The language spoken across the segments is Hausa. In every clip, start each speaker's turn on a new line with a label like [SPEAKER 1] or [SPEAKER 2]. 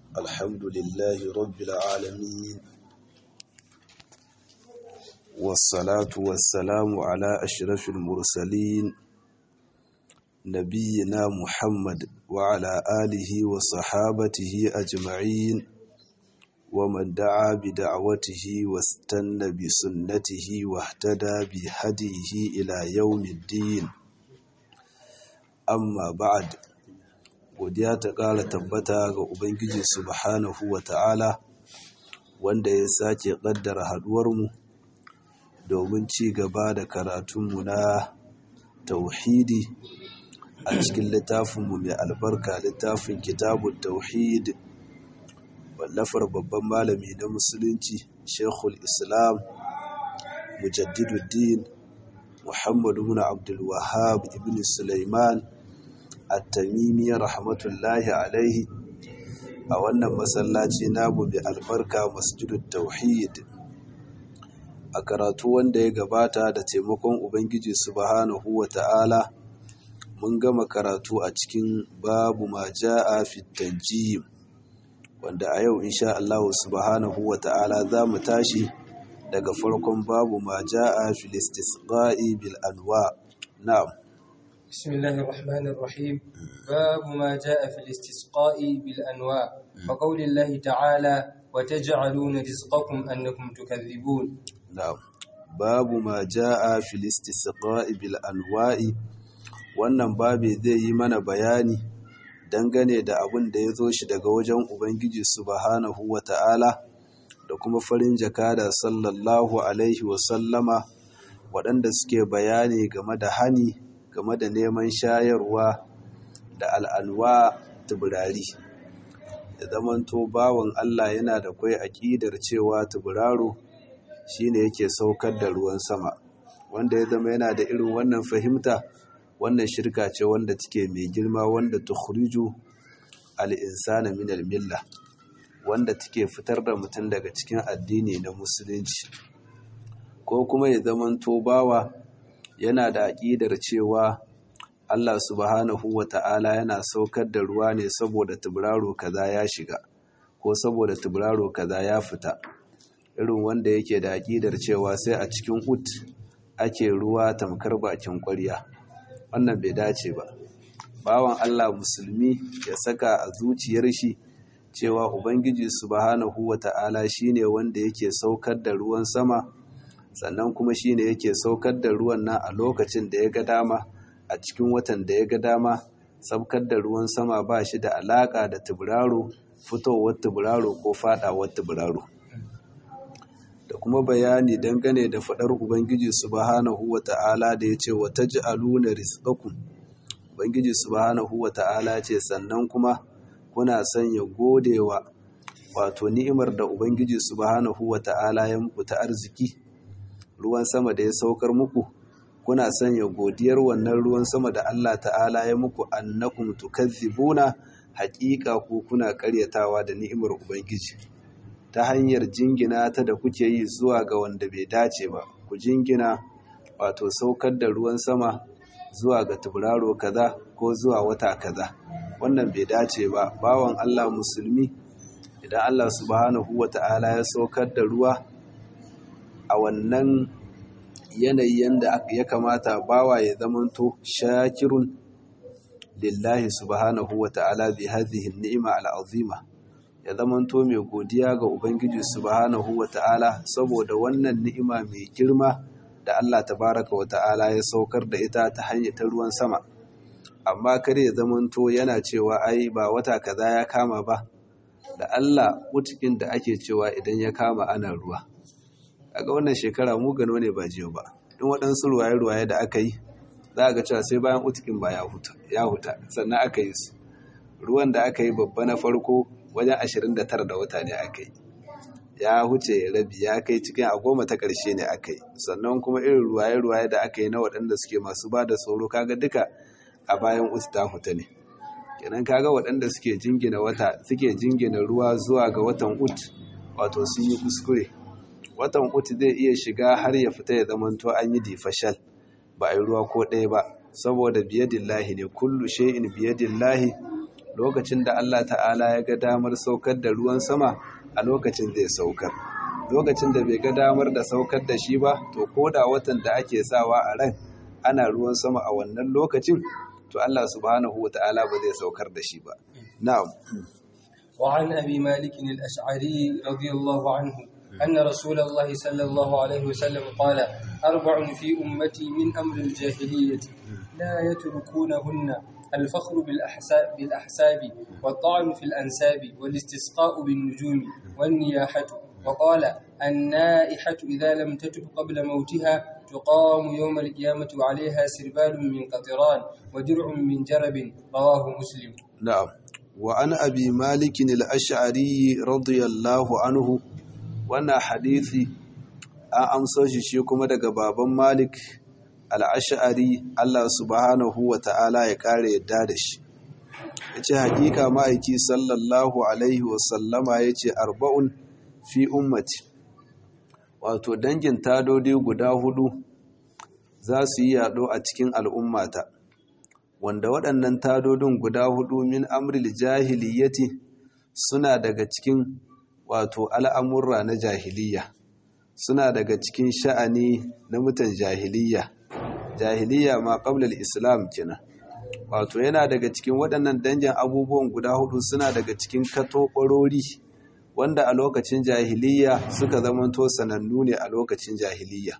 [SPEAKER 1] الحمد لله رب العالمين والصلاة والسلام على أشرف المرسلين نبينا محمد وعلى آله وصحابته أجمعين ومن دعا بدعوته واستنى بسنته واهتدى بهديه إلى يوم الدين amma ba'ad godiya ta ƙara tabbata ga ubangiji subhanahu wa ta'ala wanda ya sake ƙaddara haɗuwarmu domin ci gaba da karatunmu na tauhidi a cikin littafinmu mai albarka littafin kitabun tauhid wallafar babban malami na musulunci shekul islam mujaddiduddin muhammadu bin abdulwahab ibn sulaiman at-tamimi rahmatullahi alaihi a wannan masallaci namu mai albarka masjidut tauhid a karatu wanda ya gabata da taimakon ubangiji subhanahu wata'ala mun gama karatu a cikin babu ma ja'a fi tanjim wanda a yau insha Allah subhanahu wata'ala za mu tashi daga farkon babu ma ja'a fil istisqa'i bil anwa na'am
[SPEAKER 2] بسم الله الرحمن الرحيم باب ما جاء في الاستسقاء بالأنواع وقول الله تعالى وتجعلون رزقكم أنكم تكذبون
[SPEAKER 1] نعم باب ما جاء في الاستسقاء بالأنواع wannan babe zai yi mana bayani dangane da abin da ya zo shi daga wajen Ubangiji subhanahu wa ta'ala da kuma farin jakada sallallahu alaihi wasallama waɗanda suke bayani game da hani game da neman shayarwa da al'alwa tubirari ya zamanto bawan Allah yana da kwai aƙidar cewa tubiraro shine yake saukar da ruwan sama wanda ya zama yana da irin wannan fahimta wannan shirka ce wanda take mai girma wanda tukhriju al-insana min al-milla wanda take fitar da mutum daga cikin addini na musulunci ko kuma ya zamanto bawa yana da aƙidar cewa Allah subhanahu wa ta'ala yana saukar da ruwa ne saboda tuburaro kaza ya shiga ko saboda tuburaro kaza ya fita irin wanda yake da aƙidar cewa sai a cikin ut ake ruwa tamkar bakin ƙwarya wannan bai dace ba bawan Allah musulmi ya saka a zuciyar shi cewa ubangiji subhanahu wa ta'ala shine wanda yake saukar da ruwan sama sannan kuma shine yake saukar da ruwan nan a lokacin da ya ga dama a cikin watan da ya ga dama saukar da ruwan sama ba shi da alaka da tuburaro fitowar tuburaro ko fadawar tuburaro da kuma bayani dangane da fadar ubangiji subhanahu wata'ala da ya ce wa taj'aluna rizqakum ubangiji subhanahu wata'ala ce sannan kuma kuna sanya godewa wato ni'imar da ubangiji subhanahu wata'ala ya muku ta arziki ruwan sama da ya saukar muku kuna sanya godiyar wannan ruwan sama da Allah ta'ala ya muku annakum tukazzibuna haƙiƙa ku kuna ƙaryatawa da ni'imar ubangiji ta hanyar jingina ta da kuke yi zuwa ga wanda bai dace ba ku jingina wato saukar da ruwan sama zuwa ga tuburaro kaza ko zuwa wata kaza wannan bai dace ba bawan Allah musulmi idan Allah subhanahu wata'ala ya saukar da ruwa a wannan yanayi yanda ya kamata bawa ya zamanto shakirun lillahi subhanahu wa ta'ala bi hadhihi ni'ima al'azima ya zamanto mai godiya ga ubangiji subhanahu wa ta'ala saboda wannan ni'ima mai girma da Allah tabaraka wa ta'ala ya saukar da ita ta hanyar ta ruwan sama amma kar ya zamanto yana cewa ai ba wata kaza ya kama ba da Allah mutukin da ake cewa idan ya kama ana ruwa kaga wannan shekara mu gano ne ba jiyo ba in waɗansu ruwaye-ruwaye da aka yi za a ga cewa sai bayan utikin ba ya huta sannan aka yi su ruwan da aka yi babba na farko wajen 29 da wata ne aka yi ya huce rabi ya kai cikin a goma ta ƙarshe ne aka yi sannan kuma irin ruwaye-ruwaye da aka yi na waɗanda suke masu ba da tsoro kaga duka a bayan uti ta huta ne kenan kaga waɗanda suke jingina wata suke jingina ruwa zuwa ga watan ut wato sun yi kuskure watan uku zai iya shiga har ya fita ya zamanto an yi difashal ba a yi ruwa ko ɗaya ba saboda biyadillahi ne kullu shay'in biyadillahi lokacin da Allah ta'ala ya ga damar saukar da ruwan sama a lokacin zai saukar lokacin da bai ga damar da saukar da shi ba to ko da watan da ake sawa a ran ana ruwan sama a wannan lokacin to Allah subhanahu wata'ala ba zai saukar da shi ba na'am
[SPEAKER 2] وعن أبي مالك الأشعري رضي الله عنه أن رسول الله صلى الله عليه وسلم قال أربع في أمتي من أمر الجاهلية لا يتركونهن الفخر بالأحساب, بالأحساب والطعن في الأنساب والاستسقاء بالنجوم والنياحة وقال النائحة إذا لم تتب قبل موتها تقام يوم القيامة وعليها سربال من قطران ودرع من جرب رواه مسلم
[SPEAKER 1] نعم وعن أبي مالك الأشعري رضي الله عنه وانا حديثي أمسو شيكم دقى بابا مالك الأشعري الله سبحانه وتعالى يكاري الدادش yace hakika ma'aiki sallallahu alaihi wasallama yace arba'un fi ummati wato dangin tadodi guda hudu za su yi yado a cikin al'ummata wanda waɗannan tadodin guda hudu min amril jahiliyyati suna daga cikin wato al'amurra na jahiliya suna daga cikin sha'ani na mutan jahiliya jahiliya ma ƙablar islam kina wato yana daga cikin waɗannan dangin abubuwan guda hudu suna daga cikin katoɓarori wanda a lokacin jahiliya suka zamanto sanannu ne a lokacin jahiliya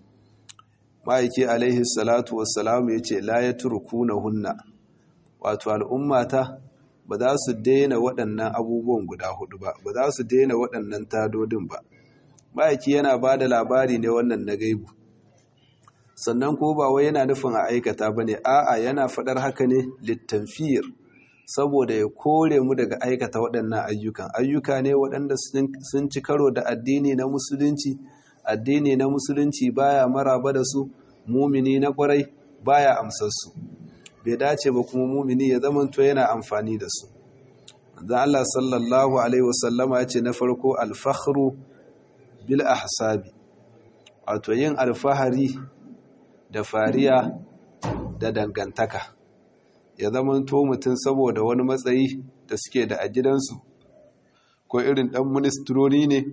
[SPEAKER 1] ma'aiki alaihi salatu wassalamu ya ce la ya turku na hunna wato al'ummata ba za su daina waɗannan abubuwan guda hudu ba ba za su daina waɗannan tadodin ba ma'aiki yana ba da labari ne wannan na gaibu sannan ko ba wai yana nufin a aikata ba ne a'a yana faɗar haka ne littanfiyar saboda ya kore mu daga aikata waɗannan ayyukan ayyuka ne waɗanda sun ci karo da addini na musulunci addini na musulunci baya maraba da su mumini na kwarai baya amsar su bai dace ba kuma mumini ya zamanto yana amfani da su dan Allah sallallahu alaihi wasallama ya ce na farko alfakhru bil ahsabi wato yin alfahari da fariya da dangantaka ya zamanto mutum saboda wani matsayi da suke da a gidansu ko irin ɗan ministroni ne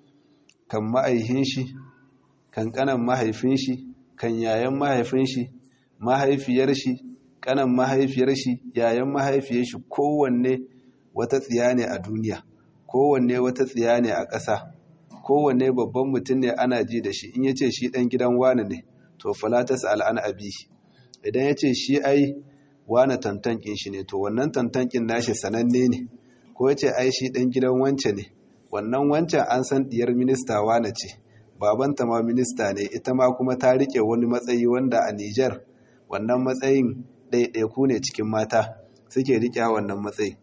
[SPEAKER 1] kan ma'aihin shi kan ƙanan mahaifin shi kan yayan mahaifin shi mahaifiyar shi ƙanan mahaifiyar shi yayan mahaifiyar shi kowanne wata tsiya ne a duniya kowanne wata tsiya ne a ƙasa kowanne babban mutum ne ana ji da shi in ya ce shi ɗan gidan wani ne to falatas al'an abi idan ya ce shi ai wane tantankin shi ne to wannan tantankin nashi sananne ne ko ya ce ai shi ɗan gidan wance ne wannan wancan an san ɗiyar minista wane ce babanta ma minista ne ita ma kuma ta riƙe wani matsayi wanda a Nijar wannan matsayin ɗaiɗaiku ne cikin mata suke riƙe wannan matsayi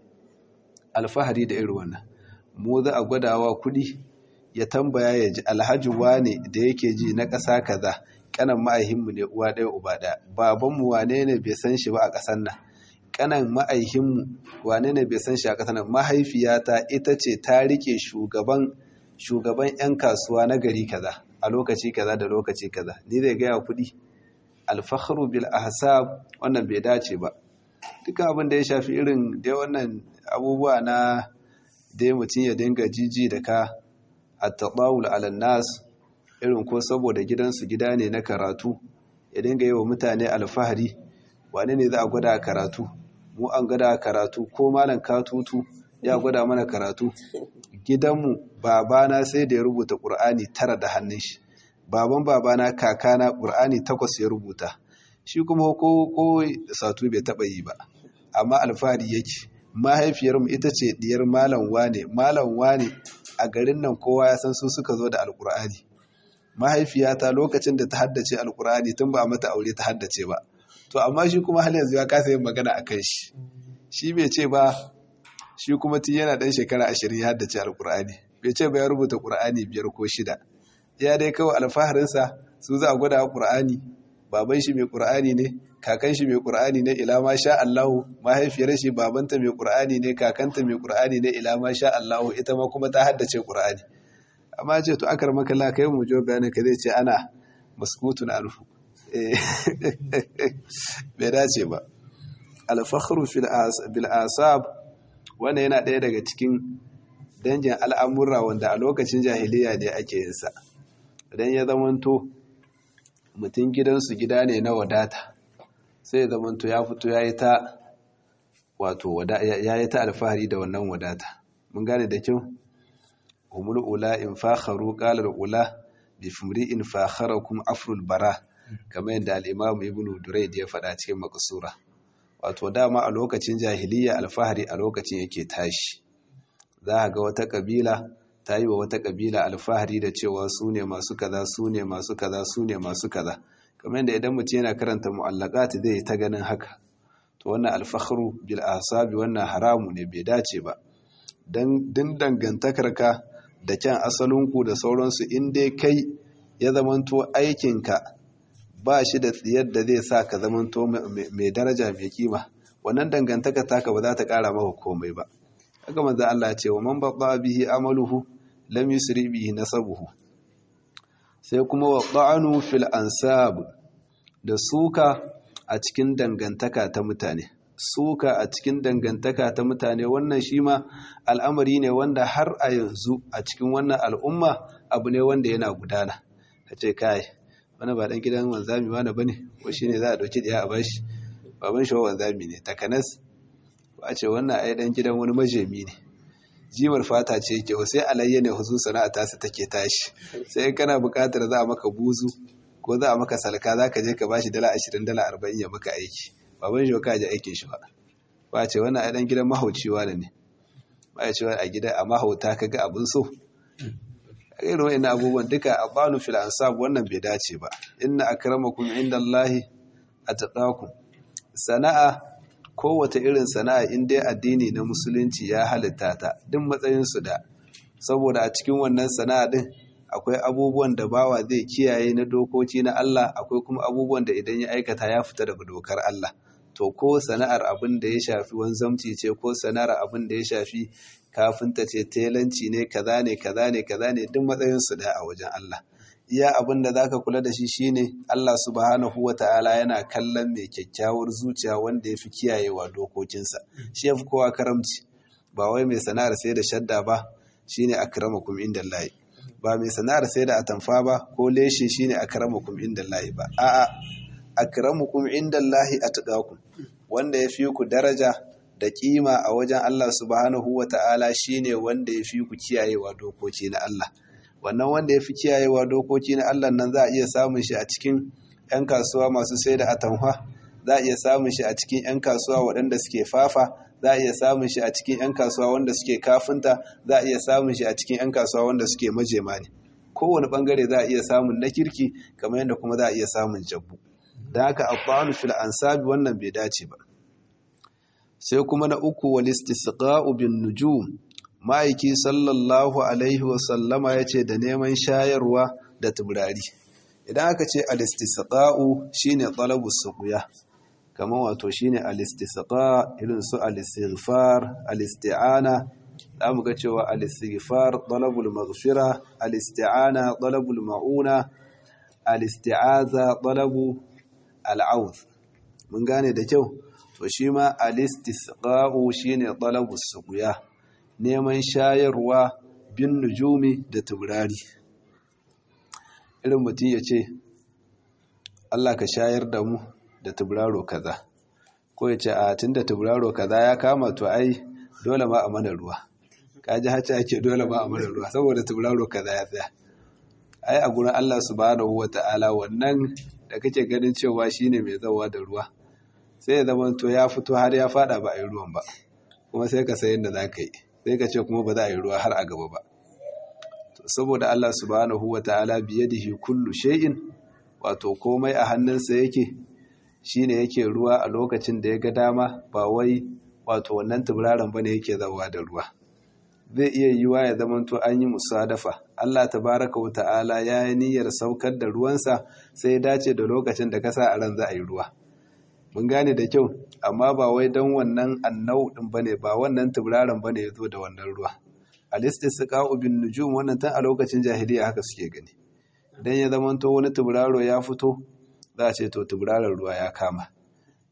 [SPEAKER 1] alfahari da irin wannan mu za a gwadawa kuɗi ya tambaya ya ji alhaji wane da yake ji na ƙasa kaza kanan ma'aihinmu ne uwa ɗaya uba ɗaya babanmu wane ne bai san shi ba a ƙasar nan kanan ma'aihinmu wane ne bai san shi a ƙasar nan mahaifiyata ita ce ta rike shugaban shugaban 'yan kasuwa na gari kaza a lokaci kaza da lokaci kaza ni zai gaya kuɗi alfaharu bil ahsab wannan bai dace ba duka abin da ya shafi irin dai wannan abubuwa na dai mutum ya dinga jiji da ka at-tadawul ala nas irin ko saboda gidansu gida ne na karatu ya dinga yi wa mutane alfahari wane ne za a gwada karatu mu an gwada karatu ko malam katutu ya gwada mana karatu gidanmu babana sai da ya rubuta ƙur'ani tara da hannun shi baban babana kakana ƙur'ani takwas ya rubuta shi kuma ko ko satu bai taɓa yi ba amma alfahari yake mahaifiyarmu ita ce diyar malam wane malam wane a garin nan kowa ya san su suka zo da alƙur'ani mahaifiyata lokacin da ta haddace alkur'ani tun ba a mata aure ta haddace ba to amma shi kuma har yanzu ya kasa yin magana a kan shi shi bai ce ba shi kuma tun yana ɗan shekara ashirin ya haddace alkur'ani bai ce ba ya rubuta ƙur'ani biyar ko shida ya dai kawai alfaharinsa su za a gwada ƙur'ani baban shi mai ƙur'ani ne kakan shi mai ƙur'ani ne ila ma sha Allahu mahaifiyar shi babanta mai ƙur'ani ne kakanta mai ƙur'ani ne ila ma sha Allahu ita ma kuma ta haddace ƙur'ani amma ce to akar makalla kai mu jo bayanin ka zai ce ana maskutun anhu bai dace ba alfakhru bil asab wannan yana ɗaya daga cikin dangin al'amurra wanda a lokacin jahiliya ne ake yin sa idan ya zamanto mutum gidansu gida ne na wadata sai ya zamanto ya fito ya yi ta wato ya yi ta alfahari da wannan wadata mun gane da kyau humul ula in fakharu qala ula bi fumri'in fakharakum afrul bara kamar yadda al-imam ibn durayd ya faɗa cikin maqsura wato dama a lokacin jahiliya alfahari a lokacin yake tashi za ga wata kabila ta yi wa wata kabila alfahari da cewa su ne masu kaza su ne masu kaza su ne masu kaza kamar yadda idan mutum yana karanta mu'allaqat zai ta ganin haka to wannan alfakhru bil asabi wannan haramu ne bai dace ba dan din dangantakarka da kyan asalinku da sauransu in dai kai ya zamanto aikinka ba shi da tsiyar da zai sa ka zamanto mai daraja mai kima wannan dangantaka taka ba za ta kara maka komai ba haka manzo Allah ce wa man baqa bihi amaluhu lam yusri bihi nasabuhu sai kuma wa ta'anu fil ansab da suka a cikin dangantaka ta mutane suka a cikin dangantaka ta mutane wannan shi ma al'amari ne wanda har a yanzu a cikin wannan al'umma abu ne wanda yana gudana ka ce kai wani ba dan gidan wanzami wani bane ko shine za a dauki daya a bashi baban shi wanzami ne takanas ba ce wannan ai dan gidan wani majemi ne jimar fata ce yake sai alayya ne huzu sana'a ta su take tashi sai kana buƙatar za a maka buzu ko za a maka salka za ka je ka bashi dala ashirin dala arba'in ya maka aiki baban shi ka ji aikin shi ba ba ce wannan ai dan gidan mahauci wani ne ba ya ce a gida a mahauta ka ga abin so irin wa'in abubuwan duka a banu fil ansab wannan bai dace ba inna akramakum indallahi atqakum sana'a kowace irin sana'a in dai addini na musulunci ya halitta ta duk matsayin su da saboda a cikin wannan sana'a din akwai abubuwan da bawa zai kiyaye na dokoki na Allah akwai kuma abubuwan da idan ya aikata ya fita daga dokar Allah to ko sana'ar abin da ya shafi wanzamci ce ko sana'ar abin da ya shafi kafinta ce telanci ne kaza ne kaza ne kaza ne duk matsayinsu da a wajen Allah iya abin da zaka kula da shi shine Allah subhanahu wata'ala yana kallon mai kyakkyawar zuciya wanda ya fi kiyayewa dokokinsa shi ya fi kowa karamci ba wai mai sana'ar sai da shadda ba shine akramakum indallahi ba mai sana'ar sai da atamfa ba ko leshe shine akramakum indallahi ba a'a akramukum indallahi atqakum wanda ya fi ku daraja da kima a wajen Allah subhanahu wa ta'ala shi ne wanda ya fi ku kiyayewa dokoki na Allah. Wannan wanda ya fi kiyayewa dokoki na Allah nan za a iya samun shi a cikin ‘yan kasuwa masu sai da atamwa, za a iya samun shi a cikin ‘yan kasuwa waɗanda suke fafa, za a iya samun shi a cikin ‘yan kasuwa wanda suke kafinta, za a iya samun shi a cikin ‘yan kasuwa wanda suke majema ne. Kowane ɓangare za a iya samun na kirki kamar yadda kuma za a iya samun jabbu. Da haka abba'anu fil ansabi wannan bai dace ba. sai kuma na uku wal istisqa'u bin nujum ma'aiki sallallahu alaihi wa sallama yace da neman shayarwa da tuburari idan aka ce al istisqa'u shine talabu suqya kamar wato shine al istisqa irin su al istighfar al isti'ana zamu ga cewa al istighfar talabul maghfira al isti'ana talabul ma'una al isti'aza talabu al mun gane da kyau to shi ma alistisqa'u shine talabus suqya neman shayarwa bin nujumi da tubrari irin mutum ya ce Allah ka shayar da mu da tubraro kaza ko ya ce a tunda tubraro kaza ya kama to ai dole ma a mana ruwa kaji hacci ake dole ma a mana ruwa saboda tubraro kaza ya tsaya ai a gurin Allah subhanahu wata'ala wannan da kake ganin cewa shine mai zawa da ruwa sai ya zama to ya fito har ya fada ba a yi ruwan ba kuma sai ka sayin da za ka yi sai ka ce kuma ba za a yi ruwa har a gaba ba saboda Allah subhanahu wa ta'ala biyadihi kullu shay'in wato komai a hannunsa yake shine yake ruwa a lokacin da ya ga dama ba wai wato wannan tuburaran bane yake zawa da ruwa zai iya yiwa ya zama to an yi musadafa Allah tabaraka wa ta'ala ya yi niyyar saukar da ruwansa sai ya dace da lokacin da ka sa a ran za a yi ruwa mun gane da kyau amma ba wai don wannan annau din bane ba wannan tuburaran bane yazo da wannan ruwa al-istisqa'u bin nujum wannan tun a lokacin jahiliya haka suke gani idan ya zama to wani tuburaro ya fito za a ce to tuburaran ruwa ya kama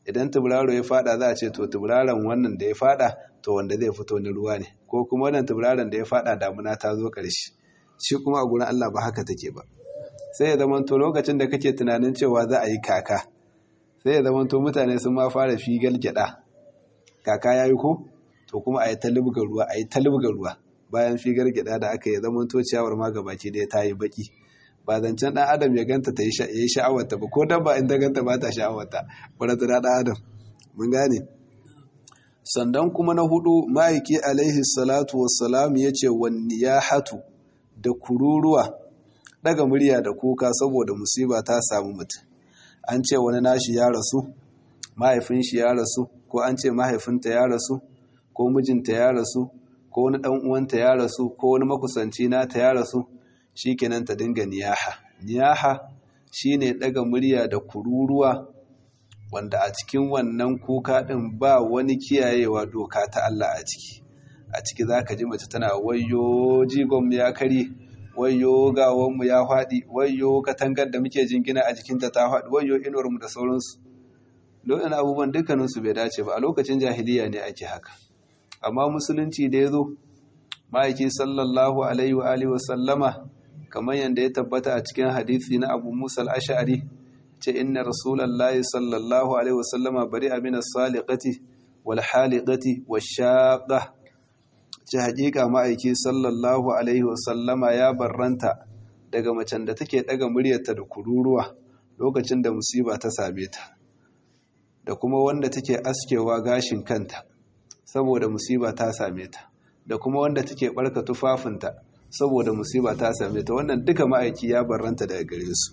[SPEAKER 1] idan tuburaro ya fada za a ce to tuburaron wannan da ya fada to wanda zai fito na ruwa ne ko kuma wannan tuburaron da ya fada damuna ta zo ƙarshe shi kuma a gurin Allah ba haka take ba sai ya zama to lokacin da kake tunanin cewa za a yi kaka sai ya zama to mutane sun ma fara figal gyada kaka yayi ko to kuma a yi talibgar ruwa a yi talibgar ruwa bayan figar gyada da aka yi zama to ciyawar ma gabaki da ta yi baki ba zancen ɗan adam ya ganta ta yi sha'awarta ba ko dabba in ta ganta ba ta sha'awarta wadda ta ɗan adam mun gane sannan kuma na hudu ma'aiki alaihi salatu wassalam ya ce wani ya hatu da kururuwa daga murya da kuka saboda musiba ta samu mutum an ce wani nashi ya rasu mahaifin shi ya rasu ko an ce mahaifinta ya rasu ko mijinta ya rasu ko wani ɗan uwanta ya rasu ko wani makusanci nata ya rasu shikenan ta dinga niyaha niyaha shine daga murya da kururuwa wanda a cikin wannan kuka din ba wani kiyayewa doka ta Allah a ciki a ciki zaka ji mace tana wayyo jigon ya kare wayyo gawon mu ya fadi wayyo katangar da muke jingina a jikinta ta fadi wayyo inuwar mu da sauransu lokacin abubuwan dukkanin su bai dace ba a lokacin jahiliya ne ake haka amma musulunci da yazo ma'aiki sallallahu alaihi wa alihi wa sallama kamar yadda ya tabbata a cikin hadisi na abu musa al'ashari ce inna rasulallahi sallallahu alaihi wasallama bari amina saliqati wal haliqati wa shaqa ce hakika ma'aiki sallallahu alaihi wasallama ya barranta daga macen da take daga muryarta da kururuwa lokacin da musiba ta same ta da kuma wanda take askewa gashin kanta saboda musiba ta same ta da kuma wanda take barka tufafinta saboda musiba ta same ta wannan duka ma'aiki ya barranta daga gare su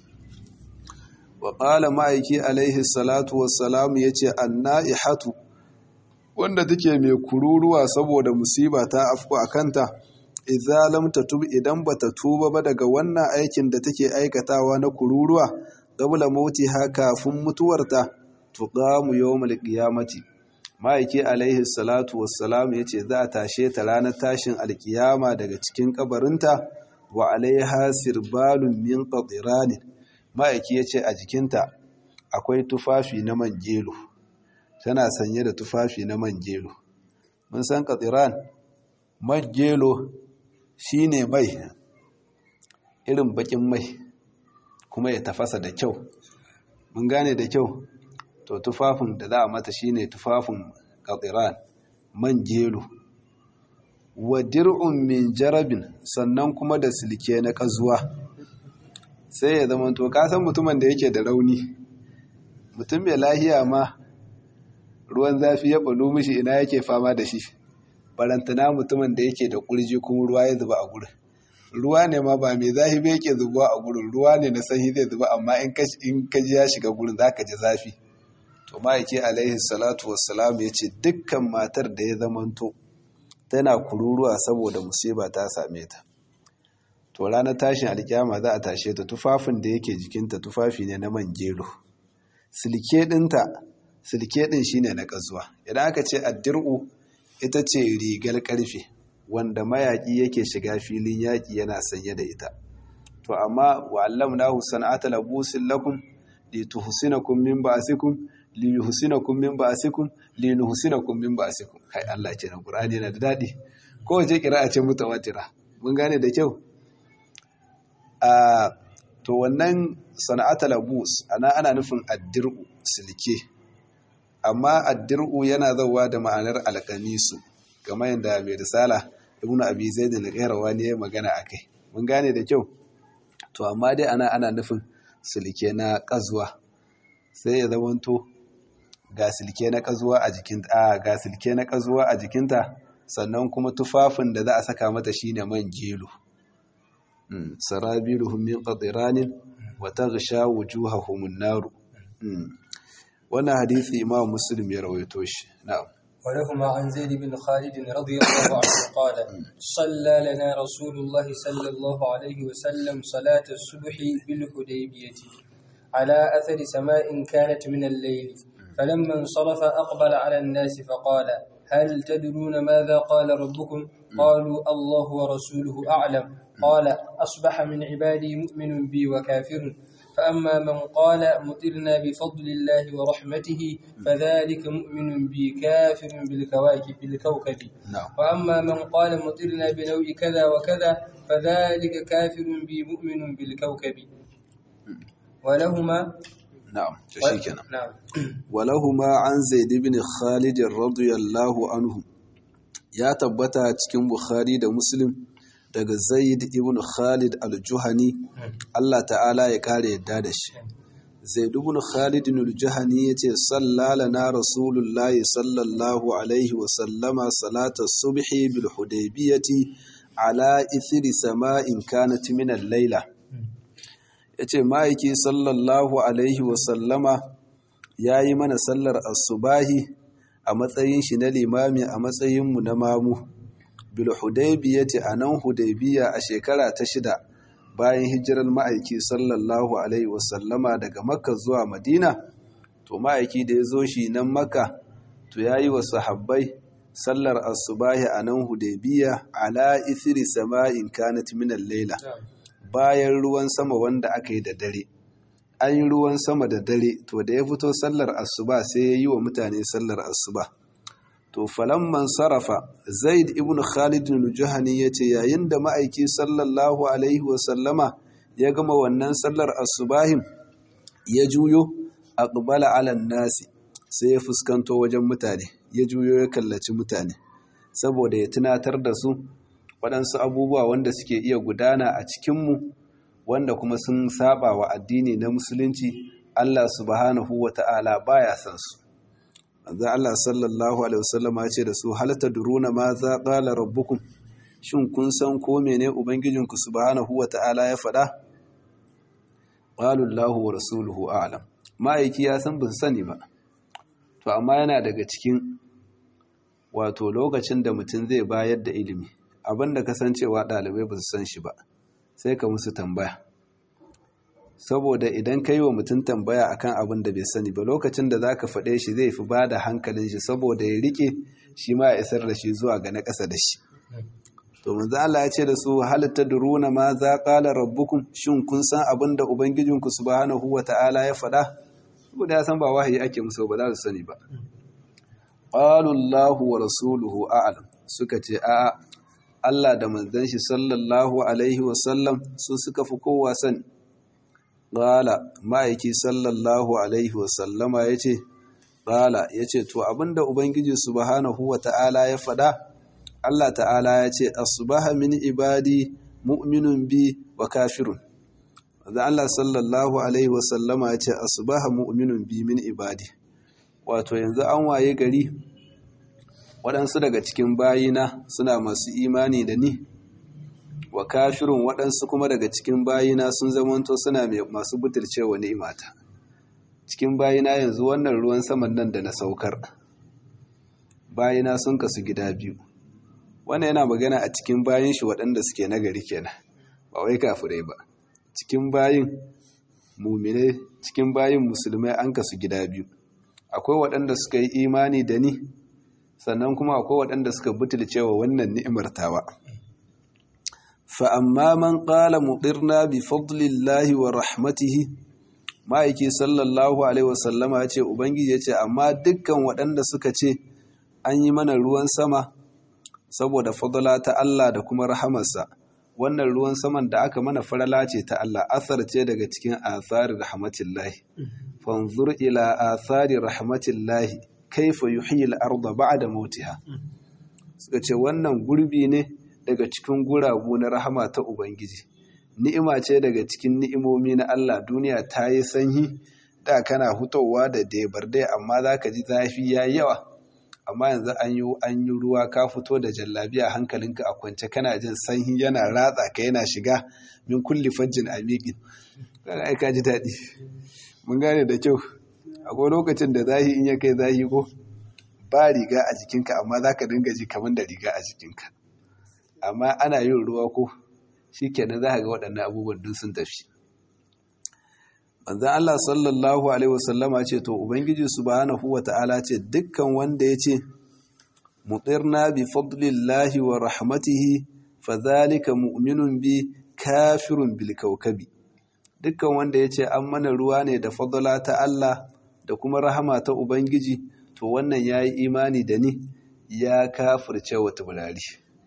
[SPEAKER 1] wa qala ma'aiki alaihi salatu wassalam yace annaihatu wanda take mai kururuwa saboda musiba ta afku akanta idza lam tatub idan bata tuba ba daga wannan aikin da take aikatawa na kururuwa qabla mautiha kafin mutuwarta tuqamu yawmal qiyamati ma'aiki alaihi salatu wassalam ya ce za a tashe ta ranar tashin alkiyama daga cikin kabarinta wa alaiha sirbalun min qatiranin ma'aiki ya ce a jikinta akwai tufafi na manjelo tana sanye da tufafi na manjelo mun san qatiran manjelo shine mai irin bakin mai kuma ya tafasa da kyau mun gane da kyau to tufafin da za a mata shine tufafin qatiran man jelo wa dir'un min jarabin sannan kuma da silke na kazuwa sai ya zama to ka san mutumin da yake da rauni mutum mai lahiya ma ruwan zafi ya bulu mishi ina yake fama da shi barantana mutumin da yake da kurji kuma ruwa ya zuba a gurin ruwa ne ma ba mai zafi ba yake zuba a gurin ruwa ne na sanyi zai zuba amma in ka ji ya shiga gurin zaka ji zafi to ma'aiki alaihi salatu wassalam ya ce dukkan matar da ya zamanto tana kururuwa saboda musiba ta same ta to ranar tashin alkyama za a tashe ta tufafin da yake jikinta tufafi ne na man gero silke ɗinta silke ɗin shine na ƙazuwa idan aka ce addir'u ita ce rigar ƙarfe wanda mayaƙi yake shiga filin yaƙi yana sanye da ita to amma wa'allamnahu sana'ata labusin lakum lituhsinakum min ba'sikum liyuhsinakum min ba'sikum linuhsinakum min ba'sikum kai Allah ce na Qur'ani yana da dadi ko wace kira'a ce mutawatira mun gane da kyau a to wannan sana'atul labus ana ana nufin addir'u silke amma addir'u yana zawa da ma'anar alqamisu kamar yadda mai risala ibnu abi zaid al-qayrawani ya magana akai mun gane da kyau to amma dai ana ana nufin silke na kazuwa sai ya zamanto ga silke na kazuwa a jikinta a ga silke na kazuwa a jikinta sannan kuma tufafin da za a saka mata shine man gelo sarabiluhum min qatiranin wa taghsha wujuhahum an-nar wannan hadisi imam muslim ya rawaito shi na'am
[SPEAKER 2] ولهما عن زيد بن خالد رضي الله عنه قال صلى لنا رسول الله صلى الله عليه وسلم صلاة الصبح بالحديبية على أثر سماء كانت من الليل فلما انصرف أقبل على الناس فقال هل تدرون ماذا قال ربكم قالوا الله ورسوله أعلم قال أصبح من عبادي مؤمن بي وكافر فأما من قال مطرنا بفضل الله ورحمته فذلك مؤمن بي كافر بالكواكب بالكوكب
[SPEAKER 1] نعم
[SPEAKER 2] وأما من قال مطرنا بنوع كذا وكذا فذلك كافر بي مؤمن بالكوكب ولهما
[SPEAKER 1] na'am to shikenan
[SPEAKER 2] نعم
[SPEAKER 1] walahuma an zaid ibn khalid radiyallahu anhu ya tabbata cikin bukhari da muslim daga zaid ibn khalid al-juhani Allah ta'ala ya kare yadda da shi zaid ibn khalid al-juhani yace sallalana rasulullahi sallallahu alaihi wa sallama salata subhi bil hudaybiyati ala ithri sama'in kanat min al-laila yace ma'aiki sallallahu alaihi wa sallama ya yi mana sallar asubahi a matsayin shi na limami a matsayinmu na mamu bil hudaybiyati a nan hudaybiya a shekara ta shida bayan hijirar ma'aiki sallallahu alaihi wasallama daga makka zuwa madina to ma'aiki da ya zo shi nan makka to ya yi wa sahabbai sallar asubahi a nan hudaybiya ala ithri sama'in kanat min al-laila bayan ruwan sama wanda aka yi da dare an yi ruwan sama da dare to da ya fito sallar asuba sai ya yi wa mutane sallar asuba to falamman sarrafa zaid ibn khalid al-juhani ya ce yayin da ma'aiki sallallahu alaihi wasallama ya gama wannan sallar asubahin ya juyo a ƙubala alan nasi sai ya fuskanto wajen mutane ya juyo ya kallaci mutane saboda ya tunatar da su waɗansu abubuwa wanda suke iya gudana a cikinmu wanda kuma sun saba wa addini na musulunci Allah subhanahu wa ta'ala baya san su manzo Allah sallallahu alaihi wasallam ya ce da su hal tadruna ma za qala rabbukum shin kun san ko mene ubangijinku subhanahu wa ta'ala ya faɗa qalu Allahu wa rasuluhu a'lam ma'aiki ya san bin sani ba to amma yana daga cikin wato lokacin da mutum zai bayar da ilimi abinda kasancewa ɗalibai ba su san shi ba sai ka musu tambaya saboda idan ka yi wa mutum tambaya akan abin da bai sani ba lokacin da za ka faɗe shi zai fi ba da hankalin shi saboda ya riƙe shi ma ya isar da shi zuwa ga na ƙasa da shi to manzo Allah ya ce da su hal tadruna ma za qala rabbukum shin kun san abin da ubangijinku subhanahu wata'ala ya faɗa saboda ya san ba wahayi ake musu ba za su sani ba qalu Allahu wa rasuluhu a'lam suka ce a'a Allah da manzon shi sallallahu alaihi wa sallam su suka fi kowa sani qala ma'aiki sallallahu alaihi wa sallama yace qala yace to abinda ubangiji subhanahu wata'ala ya faɗa Allah ta'ala ya ce asbaha min ibadi mu'minun bi wa kafirun da Allah sallallahu alaihi wasallama ya ce asbaha mu'minun bi min ibadi wato yanzu an waye gari waɗansu daga cikin bayina suna masu imani da ni wa kafirun waɗansu kuma daga cikin bayina sun zamanto suna masu butulcewa ni'imata cikin bayina yanzu wannan ruwan saman nan da na saukar bayina sun kasu gida biyu wannan yana magana a cikin bayin shi waɗanda suke nagari kenan ba wai kafirai ba cikin bayin mumine cikin bayin musulmai an kasu gida biyu akwai waɗanda suka yi imani da ni sannan kuma akwai waɗanda suka butulce wa wannan ni'imar tawa fa amma man qala mudirna bi fadlillahi wa rahmatihi ma'aiki sallallahu alaihi wasallama ya ce ubangiji ya ce amma dukkan waɗanda suka ce an yi mana ruwan sama saboda fadala ta Allah da kuma rahamarsa wannan ruwan saman da aka mana farala ce ta Allah asar ce daga cikin athari rahmatillahi fanzur ila athari rahmatillahi kaifa yuhyi al-ardha ba'da mautiha suka ce wannan gurbi ne daga cikin guragu na rahama ta ubangiji ni'ima ce daga cikin ni'imomi na Allah duniya ta yi sanyi da kana hutowa da debar dai amma zaka ji zafi yayi yawa amma yanzu an yi an yi ruwa ka fito da jallabiya hankalinka a kwance kana jin sanyi yana ratsa ka yana shiga min kulli fajjin amiqin kaga ai ka ji daɗi mun gane da kyau akwai lokacin da zahi in ya kai zahi ko ba riga a jikinka amma zaka dinga ji kamar da riga a jikinka amma ana yin ruwa ko shikenan za ka ga waɗannan abubuwan duk sun tafi manzan Allah sallallahu Alaihi wasallama ce to Ubangiji subhanahu wa ta'ala ce dukkan wanda ya ce mutsirna bi fadlillahi wa rahmatihi fa zalika mu'minun bi kafirun bil kaukabi dukkan wanda ya ce an mana ruwa ne da fadala ta Allah da kuma rahama ta Ubangiji to wannan ya yi imani da ni ya kafirce wa tubulari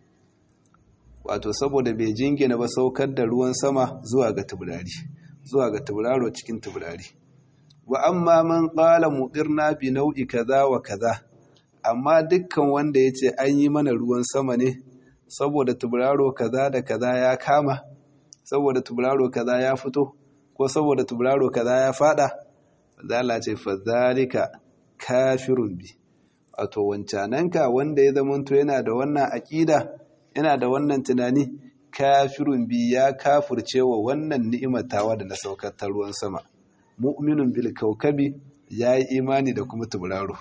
[SPEAKER 1] wato saboda bai jingina ba saukar da ruwan sama zuwa ga tubulari zuwa ga tubularo cikin tubulari wa amma man qala muqirna bi nau'i kaza wa kaza amma dukkan wanda ya ce an yi mana ruwan sama ne saboda tubularo kaza da kaza ya kama saboda tubularo kaza ya fito ko saboda tubularo kaza ya fada zala ce fadhalika kafirun bi wato wancananka wanda ya zamanto yana da wannan aqida yana da wannan tunani kafirun bi ya kafirce wa wannan ni'imatawa da na saukar ta ruwan sama mu'minun bil kaukabi yayi imani da kuma tubularo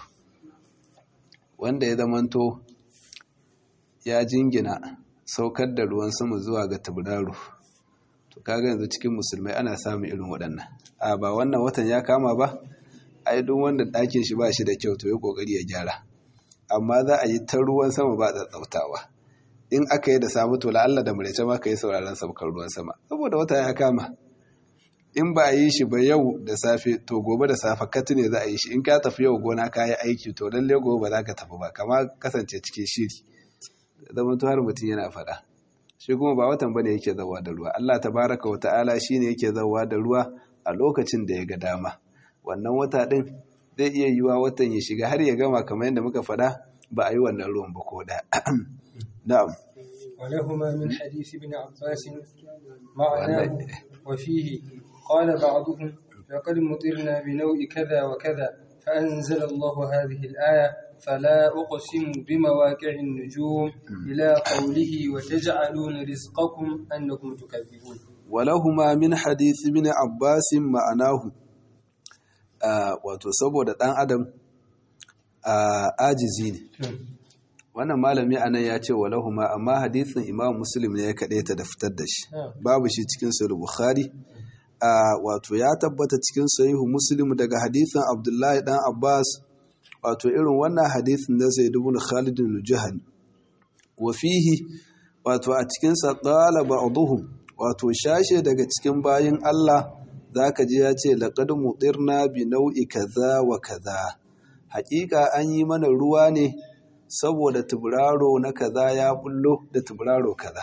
[SPEAKER 1] wanda ya zamanto ya jingina saukar da ruwan sama zuwa ga tubularo to kaga yanzu cikin musulmai ana samun irin waɗannan a ba wannan watan ya kama ba ai duk wanda ɗakin shi ba shi da kyau to ya kokari ya gyara amma za a yi ta ruwan sama ba tsautsautawa in aka yi da samu to la'alla da murece ma ka yi sauraron saukar ruwan sama saboda wata ya kama in ba a yi shi ba yau da safe to gobe da safe katu ne za a yi shi in ka tafi yau gona ka yi aiki to lalle gobe ba za ka tafi ba kama kasance cikin shiri zaman har mutum yana faɗa shi kuma ba watan bane yake zawa da ruwa Allah tabaraka wa ta'ala shine yake zawa da ruwa a lokacin da ya ga dama wannan wata din zai iya yiwa watan ya shiga har ya gama kamar yadda muka faɗa ba a yi wannan ruwan ba ko da na'am
[SPEAKER 2] ولهما من حديث ابن عباس معناه وفيه قال بعضهم لقد مطرنا بنوء كذا وكذا فأنزل الله هذه الآية فلا أقسم بمواقع النجوم إلى قوله وتجعلون رزقكم أنكم تكذبون
[SPEAKER 1] ولهما من حديث ابن عباس معناه wato saboda ɗan adam ajizi ne wannan malami anan ya ce walahuma amma hadisin imam muslim ne ya kaɗe ta da fitar da shi babu shi cikin sahih bukhari wato ya tabbata cikin sahihu muslim daga hadisin abdullahi dan abbas wato irin wannan hadisin da zai dubu na khalidin juhani wa fihi wato a cikinsa ƙala ba'duhum wato shashe daga cikin bayin Allah zaka ji ya ce laqad mutirna bi nau'i kaza wa kaza haƙiƙa an yi mana ruwa ne saboda tuburaro na kaza ya bullo da tuburaro kaza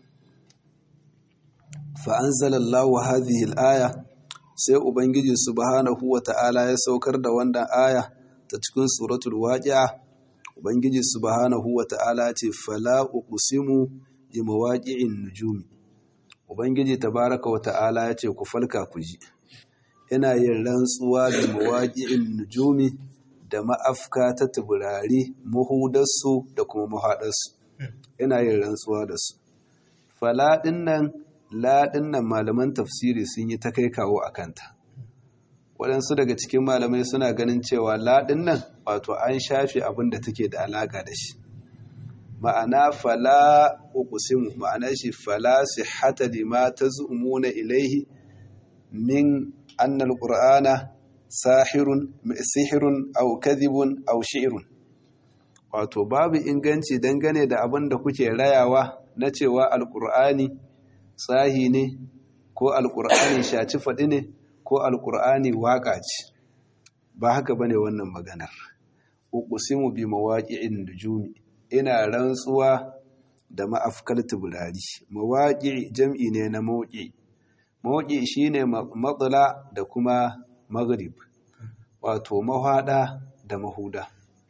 [SPEAKER 1] fa anzalallahu hadhihi al-aya sai ubangiji subhanahu wa ta'ala ya saukar da wannan aya ta cikin suratul waqi'a ubangiji subhanahu wata'ala ce fala uqsimu bi mawaqi'in nujum ubangiji tabaraka wata'ala ya ce ku falka ku ji ina yin rantsuwa bi mawaqi'in nujumi da ma'afka ta tuburari muhudarsu da kuma muhadarsu ina yin rantsuwa da su fala dinnan la dinnan malaman tafsiri sun yi ta kai kawo akanta waɗansu daga cikin malamai suna ganin cewa laɗin nan wato an shafe abin da take da alaƙa da shi ma'ana fala uqsimu ma'ana shi fala sihhata lima tazumuna ilaihi min anna alqur'ana sahirun sihirun aw kadhibun aw shi'run wato babu inganci dangane da abin da kuke rayawa na cewa alqur'ani tsahi ne ko alqur'ani shaci faɗi ne ko alkur'ani waƙa ce ba haka bane wannan maganar uqsimu bi mawaqi'in nujumi ina rantsuwa da ma'afkal tubulari mawaqi jam'i ne na mawqi mawqi shine matsala da kuma maghrib wato mahada da mahuda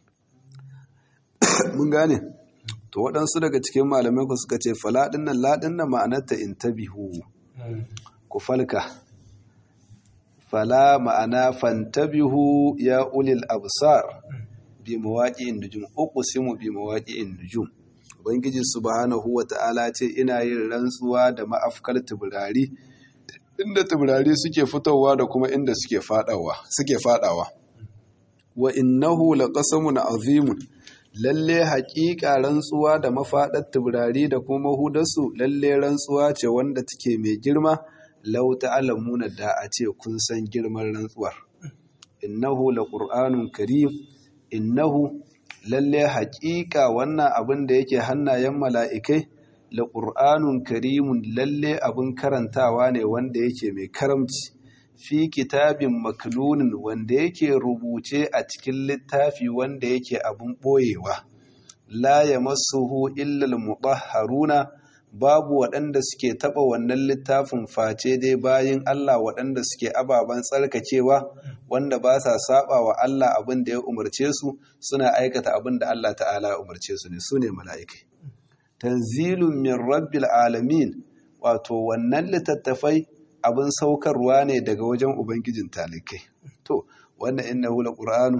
[SPEAKER 1] mun gane to waɗansu daga cikin malamai ku suka ce faladin nan ladin nan ma'anarta intabihu ku falka fala ma'ana fantabihu ya ulil absar bi mawaqi'in nujum uqsimu bi mawaqi'in nujum ubangiji subhanahu wata'ala ce ina yin rantsuwa da ma'afkar tuburari inda tuburari suke fitowa da kuma inda suke fadawa suke fadawa wa innahu laqasamun azimun lalle haƙiƙa rantsuwa da mafaɗar tuburari da kuma mahudarsu lalle rantsuwa ce wanda take mai girma lau ta'lamuna da a ce kun san girman rantsuwar innahu laqur'anun karim innahu lalle haƙiƙa wannan abin da yake hannayen mala'ikai la qur'anun karimun lalle abun karantawa ne wanda yake mai karamci fi kitabin maknunin wanda yake rubuce a cikin littafi wanda yake abun boyewa la yamassuhu illa al-mutahharuna babu waɗanda suke taɓa wannan littafin face dai bayin Allah waɗanda suke ababen tsarkakewa wanda ba sa saba wa Allah abin da ya umarce su suna aikata abin da Allah ta'ala ya umarce su ne su ne mala'ikai tanzilun min rabbil alamin wato wannan littattafai abin saukarwa ne daga wajen ubangijin talikai to wannan innahu laqur'anu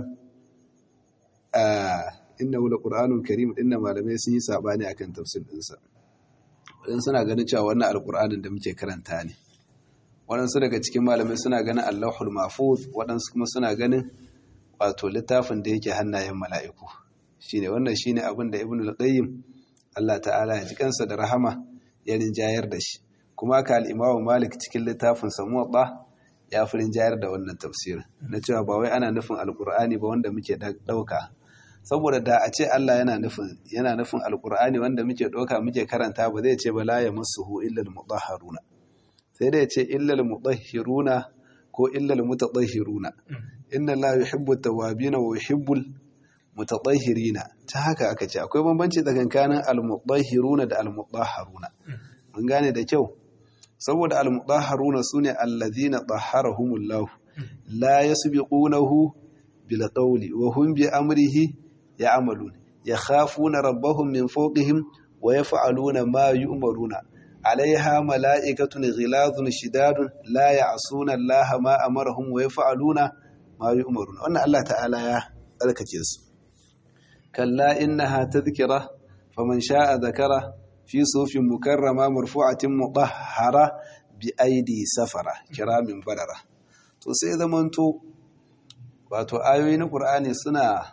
[SPEAKER 1] ah innahu laqur'anun karim dinna malamai sun yi sabani akan tafsir dinsa waɗansu suna ganin cewa wannan alƙur'anin da muke karanta ne waɗansu daga cikin malamai suna ganin allahul mafuz waɗansu kuma suna ganin wato littafin da yake hannayen mala'iku shine wannan shine abin da ibnu qayyim Allah ta'ala ya ji kansa da rahama ya rinjayar da shi kuma ka al-imamu malik cikin littafin sa muwatta ya fi rinjayar da wannan tafsirin na cewa ba wai ana nufin alƙur'ani ba wanda muke ɗauka saboda da a ce Allah yana nufin yana nufin alkur'ani wanda muke doka muke karanta ba zai ce ba la yamassuhu illa almutahharuna sai dai ya ce illa almutahhiruna ko illa almutatahhiruna inna la yuhibbu at-tawwabin wa yuhibbu mutatahhirina ta haka aka ce akwai bambanci tsakanin almutahhiruna da almutahharuna mun gane da kyau saboda almutahharuna sune allazina tahharahumullahu la yasbiqunahu bil qawli wa hum bi amrihi يعملون يخافون ربهم من فوقهم ويفعلون ما يؤمرون عليها ملائكة غلاظ شداد لا يعصون الله ما أمرهم ويفعلون ما يؤمرون وأن الله تعالى يا ذلك جيس كلا إنها تذكرة فمن شاء ذكره في صوف مكرمة مرفوعة مطهرة بأيدي سفرة كرام بررة to sai zamanto wato ayoyi na Qur'ani suna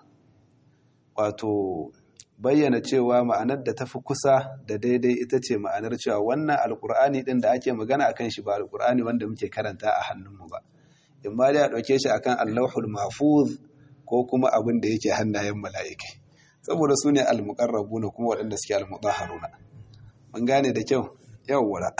[SPEAKER 1] wato bayyana cewa ma'anar da tafi kusa da daidai ita ce ma'anar cewa wannan alkur'ani din da ake magana akan shi ba alkur'ani wanda muke karanta a hannunmu ba in ma dai a ɗauke shi akan allahul mahfuz ko kuma abin da yake hannayen mala'ikai saboda su ne almuqarrabuna kuma waɗanda suke almutahharuna mun gane da kyau yawwa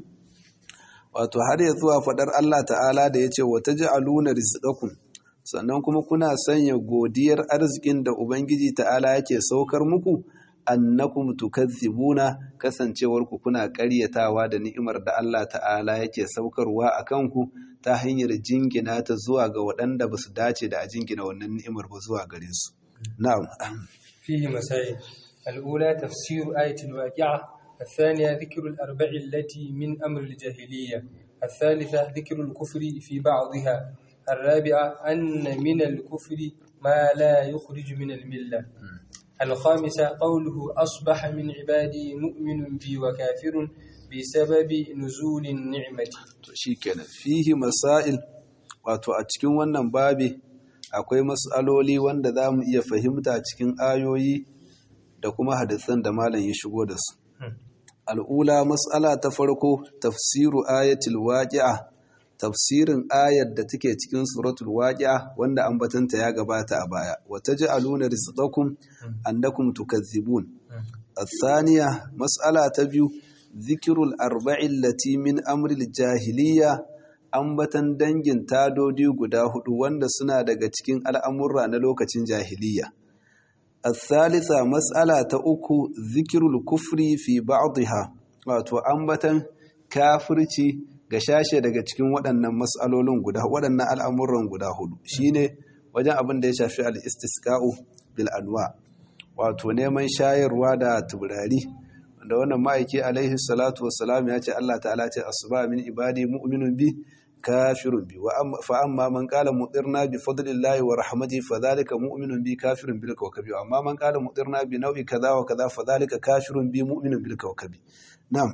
[SPEAKER 1] wato har ya zuwa faɗar Allah ta'ala da ya ce wa taj'aluna rizqakum sannan kuma kuna sanya godiyar arzikin da Ubangiji ta'ala yake saukar muku annakum tukazzibuna kasancewar ku kuna ƙaryatawa da ni'imar da Allah ta'ala yake saukarwa a kanku ta hanyar jingina ta zuwa ga waɗanda ba su dace da a jingina wannan ni'imar ba zuwa gare su na'am
[SPEAKER 2] فيه مسائل الأولى تفسير آية الواقعة الثانية ذكر الأربع التي من أمر الجاهلية الثالثة ذكر الكفر في بعضها الرابعة أن من الكفر ما لا يخرج من الملة الخامسة قوله أصبح من عبادي مؤمن بي وكافر بسبب نزول النعمة
[SPEAKER 1] shikenan fihi masail wato a cikin wannan babi akwai mas'aloli wanda za mu iya fahimta cikin ayoyi da kuma hadisan da malam ya shigo da su al'ula mas'ala ta farko tafsiru ayatul waqi'a tafsirin ayar da take cikin suratul waqi'a wanda ambatanta ya gabata a baya wa taj'aluna rizqakum annakum tukazzibun الثانية مسألة تبيو ذكر الأربع التي من أمر الجاهلية ambatan dangin tadodi guda hudu wanda suna daga cikin al'amurra na lokacin jahiliya. الثالثة مسألة أكو ذكر الكفر في بعضها wato ambatan kafirci ga shashe daga cikin waɗannan matsalolin guda waɗannan al'amuran guda hudu shine wajen abin da ya shafi al-istisqa'u bil anwa wato neman shayarwa da turari wanda wannan ma'aiki alaihi salatu wassalam ya ce Allah ta'ala ce asuba min ibadi mu'minun bi kafirun bi wa fa amma man qala mutirna bi fadlillahi wa rahmatihi fa dhalika mu'minun bi kafirun bil kawkabi amma man qala mutirna bi nau'i kaza wa kaza fa dhalika kafirun bi mu'minun bil kawkabi na'am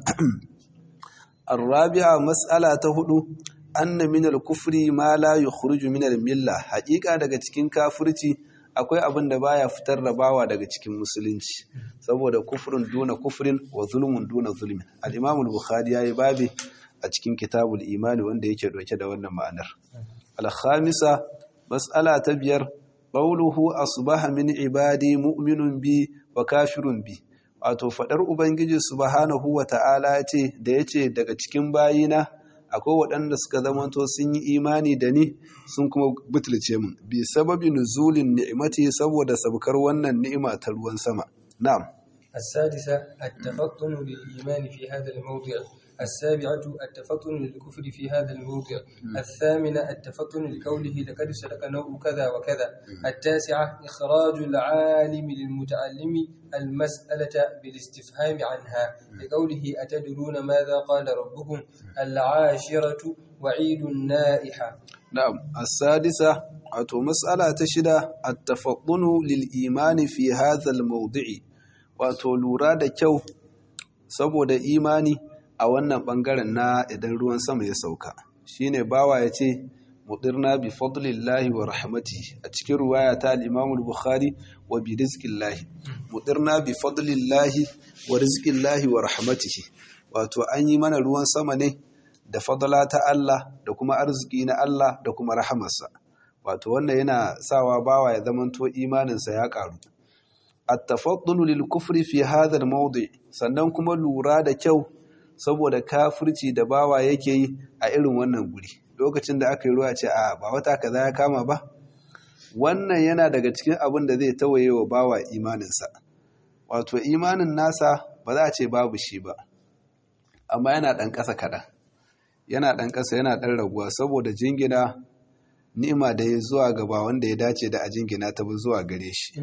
[SPEAKER 1] الرابعة مسألة هدو أن من الكفر ما لا يخرج من الملة حقيقة daga cikin kafirci akwai abin da baya fitar da bawa daga cikin musulunci saboda kufrin duna kufrin wa zulmun duna zulmin al-Imam al-Bukhari yayi babi a cikin kitabul imani wanda yake dauke da wannan ma'anar al-khamisa mas'ala ta biyar qawluhu asbaha min ibadi mu'minun bi wa kafirun bi wato fadar ubangiji subhanahu wata'ala ce da yace daga cikin bayina akwai waɗanda suka zamanto sun yi imani da ni sun kuma butulce mun bi sababi nuzulin ni'imati saboda sabkar wannan ni'ima ta ruwan sama na'am
[SPEAKER 2] السادسة التفطن للإيمان في هذا الموضع السابعة التفطن للكفر في هذا الموضع الثامنة التفطن لقوله لقد سلك نوع كذا وكذا التاسعة إخراج العالم للمتعلم المسألة بالاستفهام عنها لقوله أتدرون ماذا قال ربكم العاشرة وعيد النائحة
[SPEAKER 1] نعم السادسة أتو مسألة تشدة التفطن للإيمان في هذا الموضع wato lura da kyau saboda imani a wannan bangaren na idan ruwan sama ya sauka shine bawa ya ce mudirna bi fadlillahi wa rahmatihi a cikin ruwaya ta al-Imam al-Bukhari wa bi rizqillahi mudirna bi fadlillahi wa rizqillahi wa rahmatihi wato an yi mana ruwan sama ne da fadla ta Allah da kuma arziki na Allah da kuma rahamarsa wato wannan yana sawa bawa ya zamanto imaninsa ya karu at-tafaddulu lil kufri fi hadha al-mawdi sannan kuma lura da kyau saboda kafirci da bawa yake yi a irin wannan guri lokacin da aka yi ruwa ce a ba wata kaza ya kama ba wannan yana daga cikin abin da zai tawaye wa bawa imaninsa wato imanin nasa ba za a ce babu shi ba amma yana ɗan ƙasa kaɗan yana ɗan ƙasa yana ɗan raguwa saboda jingina ni'ima da ya zuwa gaba wanda ya dace da a jingina ta bi zuwa gare shi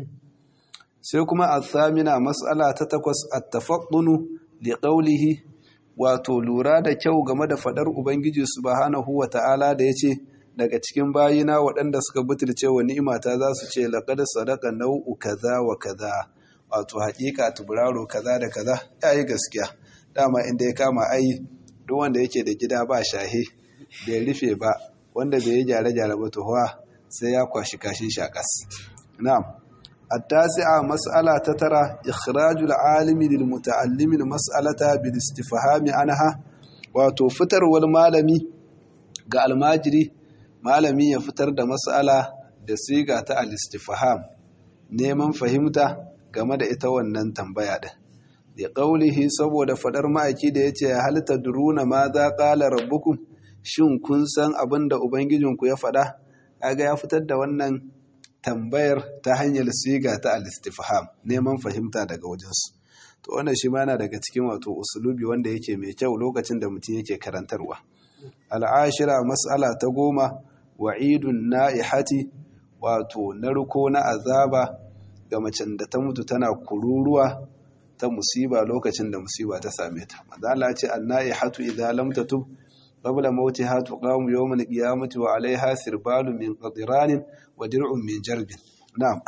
[SPEAKER 1] sai kuma a tsamina matsala ta takwas a tafaɗunu li ƙaulihi wato lura da kyau game da faɗar ubangiji subhanahu wa ta'ala da ya ce daga cikin bayina waɗanda suka butulce wa ni'imata za su ce laƙar sadaka nau'u kaza wa kaza wato haƙiƙa tuburaro kaza da kaza ya yi gaskiya dama inda ya kama ai duk wanda yake da gida ba shahe bai rufe ba wanda bai yi gyare-gyare ba tuhuwa sai ya kwashi kashin shakas na'am التاسعة مسألة تترى إخراج العالم للمتعلم المسألة بالاستفهام عنها وتفتر والمالمي قال الماجري malami ya fitar da mas'ala da siga ta al-istifham neman fahimta game da ita wannan tambaya din da qaulihi saboda fadar ma'aiki da yace hal tadruna ma za qala rabbukum shin kun san abin da ubangijinku ya fada kaga ya fitar da wannan tambayar ta hanyar siga ta al-istifham neman fahimta daga wajensu to wannan shi ma yana daga cikin wato usulubi wanda yake mai kyau lokacin da mutum yake karantarwa al'ashira mas'ala ta goma wa'idun na'ihati wato narko na azaba ga macen da ta mutu tana kururuwa ta musiba lokacin da musiba ta same ta madala ce an-na'ihatu idza lam tatub qabla mautiha tuqamu yawm al-qiyamati wa 'alayha sirbalun min qadiranin wa dir'un min jarbin na'am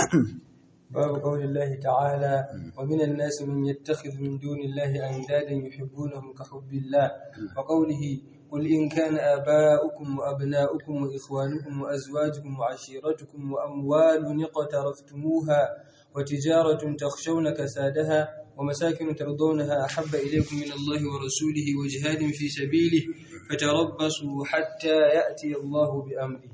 [SPEAKER 2] باب قول الله تعالى ومن الناس من يتخذ من دون الله أندادا يحبونهم كحب الله وقوله قل إن كان آباؤكم وأبناؤكم وإخوانكم وأزواجكم وعشيرتكم وأموال اقترفتموها وتجارة تخشون كسادها ومساكن ترضونها أحب إليكم من الله ورسوله وجهاد في سبيله فتربصوا حتى يأتي الله بأمره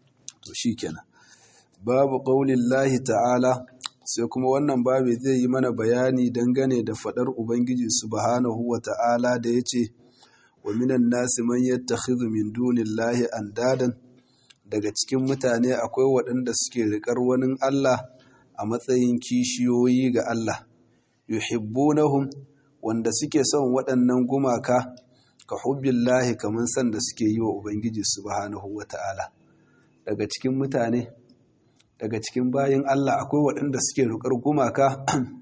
[SPEAKER 1] شيكنا باب قول الله تعالى sai kuma wannan babu zai yi mana bayani dangane da fadar ubangiji subhanahu wa ta'ala da ya ce wa minan nasi man yattakhidhu min dunillahi andadan daga cikin mutane akwai waɗanda suke riƙar wani Allah a matsayin kishiyoyi ga Allah yuhibbunahum wanda suke son waɗannan gumaka ka hubbillahi kaman san da suke yi wa ubangiji subhanahu wata'ala daga cikin mutane daga cikin bayin Allah akwai waɗanda suke riƙar gumaka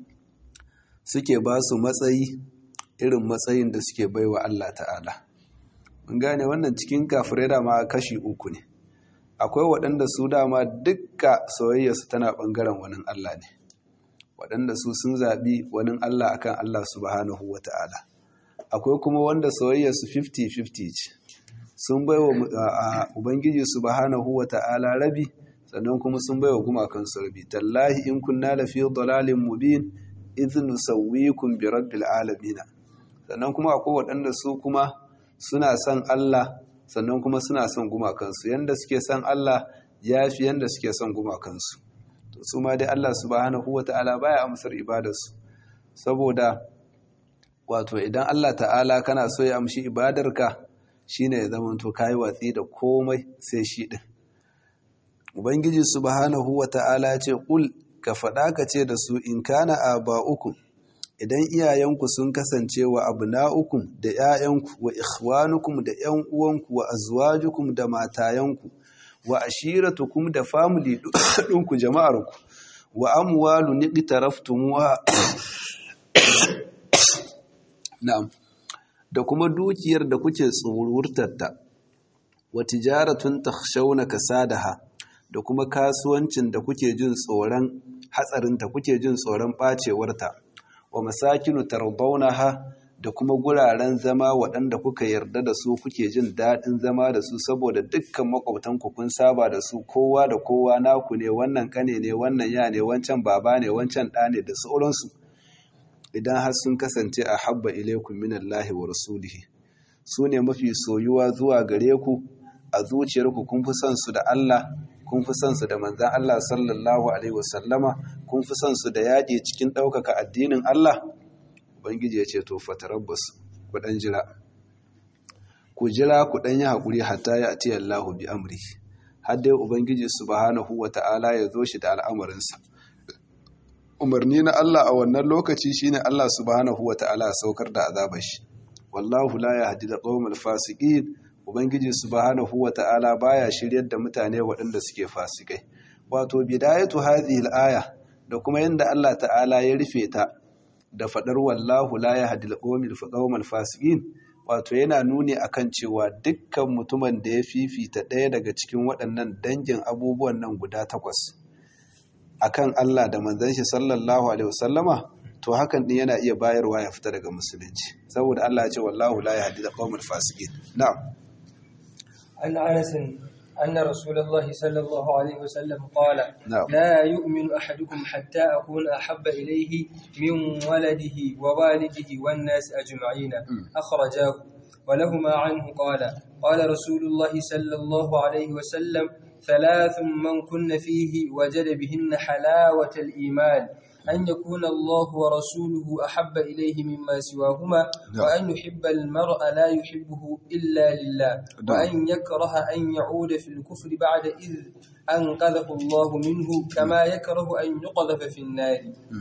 [SPEAKER 1] suke ba su matsayi irin matsayin da suke baiwa Allah ta'ala. Mun gane wannan cikin kafirai dama kashi uku ne. Akwai waɗanda su dama dukka soyayyarsu tana ɓangaren wani Allah ne. Waɗanda su sun zaɓi wani Allah akan Allah subhanahu wa ta'ala. Akwai kuma wanda soyayyarsu 50-50 ce. Sun baiwa Ubangiji subhanahu wa ta'ala rabi, sannan kuma sun baiwa gumakansu rabi. Tallahi in kunna lafi dalalin mubin, izinu sauwikun bi rabbil alamin sannan kuma akwai waɗanda su kuma suna son Allah sannan kuma suna son gumakansu yanda suke son Allah ya fi yanda suke son gumakansu to su ma dai Allah subhanahu wata'ala baya amsar ibadarsu saboda wato idan Allah ta'ala kana so ya amshi ibadarka shine ya zama to kai watsi da komai sai shi din ubangiji subhanahu wata'ala ya ce kul ka faɗa ka ce da su in kana aba'ukum idan iyayenku sun kasance wa abna'ukum da 'ya'yanku wa ikhwanukum da 'yan uwanku wa azwajukum da matayanku wa ashiratukum da family ɗinku jama'arku wa amwalu niqtaraftumuha na'am da kuma dukiyar da kuke tsururtarta wa tijaratun takhshawna kasadaha da kuma kasuwancin da kuke jin tsoron hatsarinta kuke jin tsoron bacewarta wa masakinu tardawnaha da kuma guraren zama waɗanda kuka yarda da su kuke jin daɗin zama da su saboda dukkan makwabtanku kun saba da su kowa da kowa naku ne wannan kane ne wannan ya ne wancan baba ne wancan ɗa ne da sauransu idan har sun kasance a habba ilaikum minallahi wa rasulihi su ne mafi soyuwa zuwa gare ku a zuciyarku kun fi son su da Allah kun fi son su da manzan Allah sallallahu alaihi wasallama kun fi son su da yaƙi cikin ɗaukaka addinin Allah ubangiji ya ce to fatarabbas ku ɗan jira ku jira ku ɗan yi haƙuri hatta ya ati Allahu bi amri har dai ubangiji subhanahu wata'ala ya zo shi da al'amarinsa umarni na Allah a wannan lokaci shine Allah subhanahu wata'ala ya saukar da azabar shi wallahu la yahdi al-qawmal fasiqin ubangiji subhanahu wata'ala baya shiryar da mutane waɗanda suke fasikai wato bidayatu hadhihi al-aya da kuma yanda Allah ta'ala ya rufe ta da fadar wallahu la yahdi al-qawmal fasiqin wato yana nuni akan cewa dukkan mutumin da ya fifita ɗaya daga cikin waɗannan dangin abubuwan nan guda takwas akan Allah da manzon shi sallallahu alaihi wasallama to hakan din yana iya bayarwa ya fita daga musulunci saboda Allah ya ce wallahu la yahdi al-qawmal fasiqin na'am
[SPEAKER 2] عن أنس أن رسول الله صلى الله عليه وسلم قال
[SPEAKER 1] نعم.
[SPEAKER 2] لا يؤمن أحدكم حتى أكون أحب إليه من ولده ووالده والناس أجمعين أخرجاه ولهما عنه قال قال رسول الله صلى الله عليه وسلم ثلاث من كن فيه وجد بهن حلاوة الإيمان أن يكون الله ورسوله أحب إليه مما سواهما
[SPEAKER 1] نعم.
[SPEAKER 2] وأن يحب المرء لا يحبه إلا لله
[SPEAKER 1] نعم.
[SPEAKER 2] وأن يكره أن يعود في الكفر بعد إذ أنقذه الله منه كما يكره أن يقذف في النار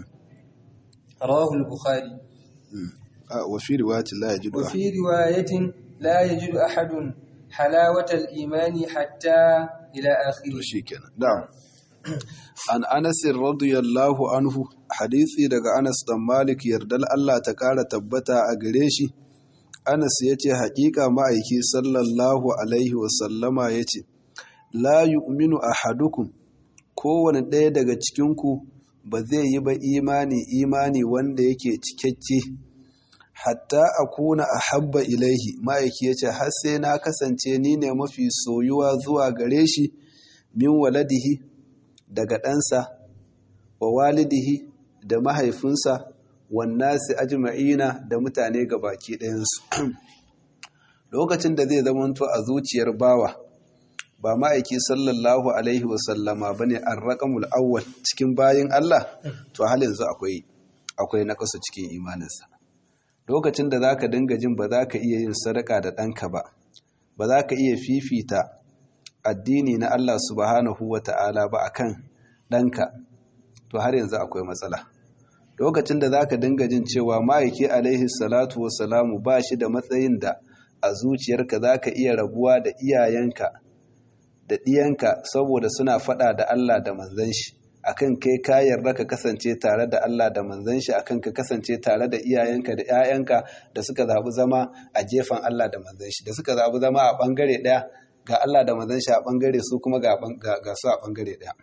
[SPEAKER 2] رواه البخاري
[SPEAKER 1] آه، وفي رواية لا يجد أحد
[SPEAKER 2] وفي رواية لا يجد أحد حلاوة الإيمان حتى إلى آخره
[SPEAKER 1] shi kenan na'am an Anas radiyallahu anhu hadisi daga Anas dan Malik yardal Allah ta kara tabbata a gare shi Anas yace haƙiƙa ma'aiki sallallahu alaihi wa sallama yace la yu'minu ahadukum kowane ɗaya daga cikin ku ba zai yi ba imani imani wanda yake cikakke hatta akuna ahabba ilaihi ma'aiki yace har sai na kasance ni ne mafi soyuwa zuwa gare shi min waladihi daga ɗansa wa walidihi da mahaifinsa wannasi ajma'ina da mutane ga baki ɗayansu lokacin da zai zamanto a zuciyar bawa ba ma'aiki sallallahu alaihi wasallama ba ne an raƙamul awwal cikin bayin Allah to hal yanzu akwai akwai naƙasu cikin imaninsa lokacin da za ka dinga jin ba za ka iya yin sadaka da ɗanka ba ba za ka iya fifita addini na Allah subhanahu wa ta'ala ba akan ɗanka to har yanzu akwai matsala lokacin da za ka dinga jin cewa ma'aiki alaihi salatu salamu ba shi da matsayin da a zuciyarka za ka iya rabuwa da iyayenka da ɗiyanka saboda suna faɗa da Allah da manzan shi akan kai ka yarda ka kasance tare da Allah da manzan shi akan ka kasance tare da iyayenka da 'ya'yanka da suka zaɓi zama a gefen Allah da manzan shi da suka zaɓi zama a ɓangare ɗaya ga Allah da manzan shi a ɓangare su kuma ga ga su a ɓangare ɗaya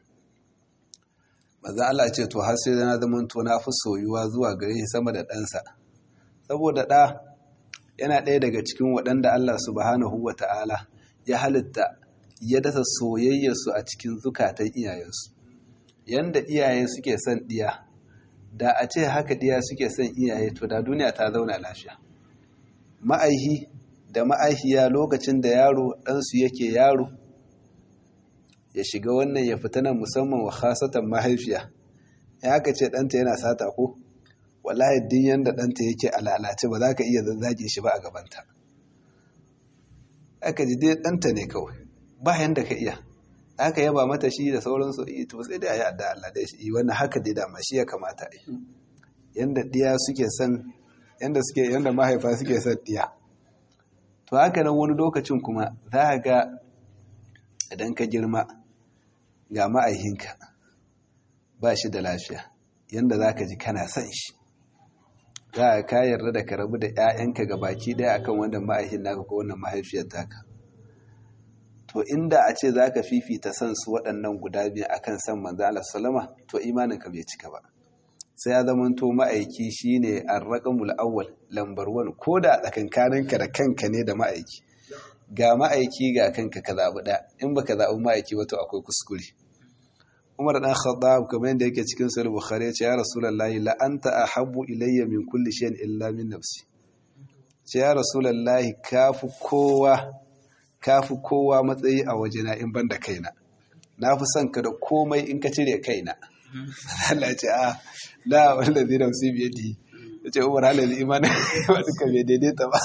[SPEAKER 1] manzan Allah ce to har sai na zama to na fi soyuwa zuwa gare shi sama da ɗansa saboda ɗa yana ɗaya daga cikin waɗanda Allah subhanahu wa ta'ala ya halitta ya dasa soyayyarsu a cikin zukatan iyayensu yanda iyaye suke son ɗiya da a ce haka ɗiya suke son iyaye to da duniya ta zauna lafiya ma'aihi da ma'aihiya lokacin da yaro ɗansu yake yaro ya shiga wannan ya fita nan musamman wa khasatan mahaifiya ya haka ce ɗanta yana sata ko wallahi din yanda ɗanta yake a lalace ba za ka iya zazzage shi ba a gabanta aka ji dai ɗanta ne kawai ba yanda ka iya aka yaba mata shi da sauransu yi to sai dai a yi adda Allah dai shi wannan haka dai dama shi ya kamata a yi yanda ɗiya suke son yanda suke yanda mahaifa suke son ɗiya to haka nan wani lokacin kuma za ka ga idan ka girma ga ma'aihinka ba shi da lafiya yanda za ka ji kana son shi za ka yarda da ka rabu da 'ya'yanka ga baki ɗaya akan wannan ma'aihin naka ko wannan mahaifiyar taka to inda a ce za ka fifita son su waɗannan guda biyu akan san manzo Allah sallama to imaninka bai cika ba sai ya zama to ma'aiki shine ar-raqamul awwal lambar 1 ko da tsakankaninka da kanka ne da ma'aiki ga ma'aiki ga kanka ka zabi da in baka zabi ma'aiki ba to akwai kuskure Umar dan Khattab kamar yadda yake cikin Sahih Bukhari ya ce ya Rasulullahi la anta ahabbu ilayya min kulli shay'in illa min nafsi ce ya Rasulullahi kafi kowa kafi kowa matsayi a wajena in banda kaina na fi son ka da komai in ka cire kaina Allah ce a da wanda zai ramsi biye di ya ce umar halin imanin wani ka bai daidaita ba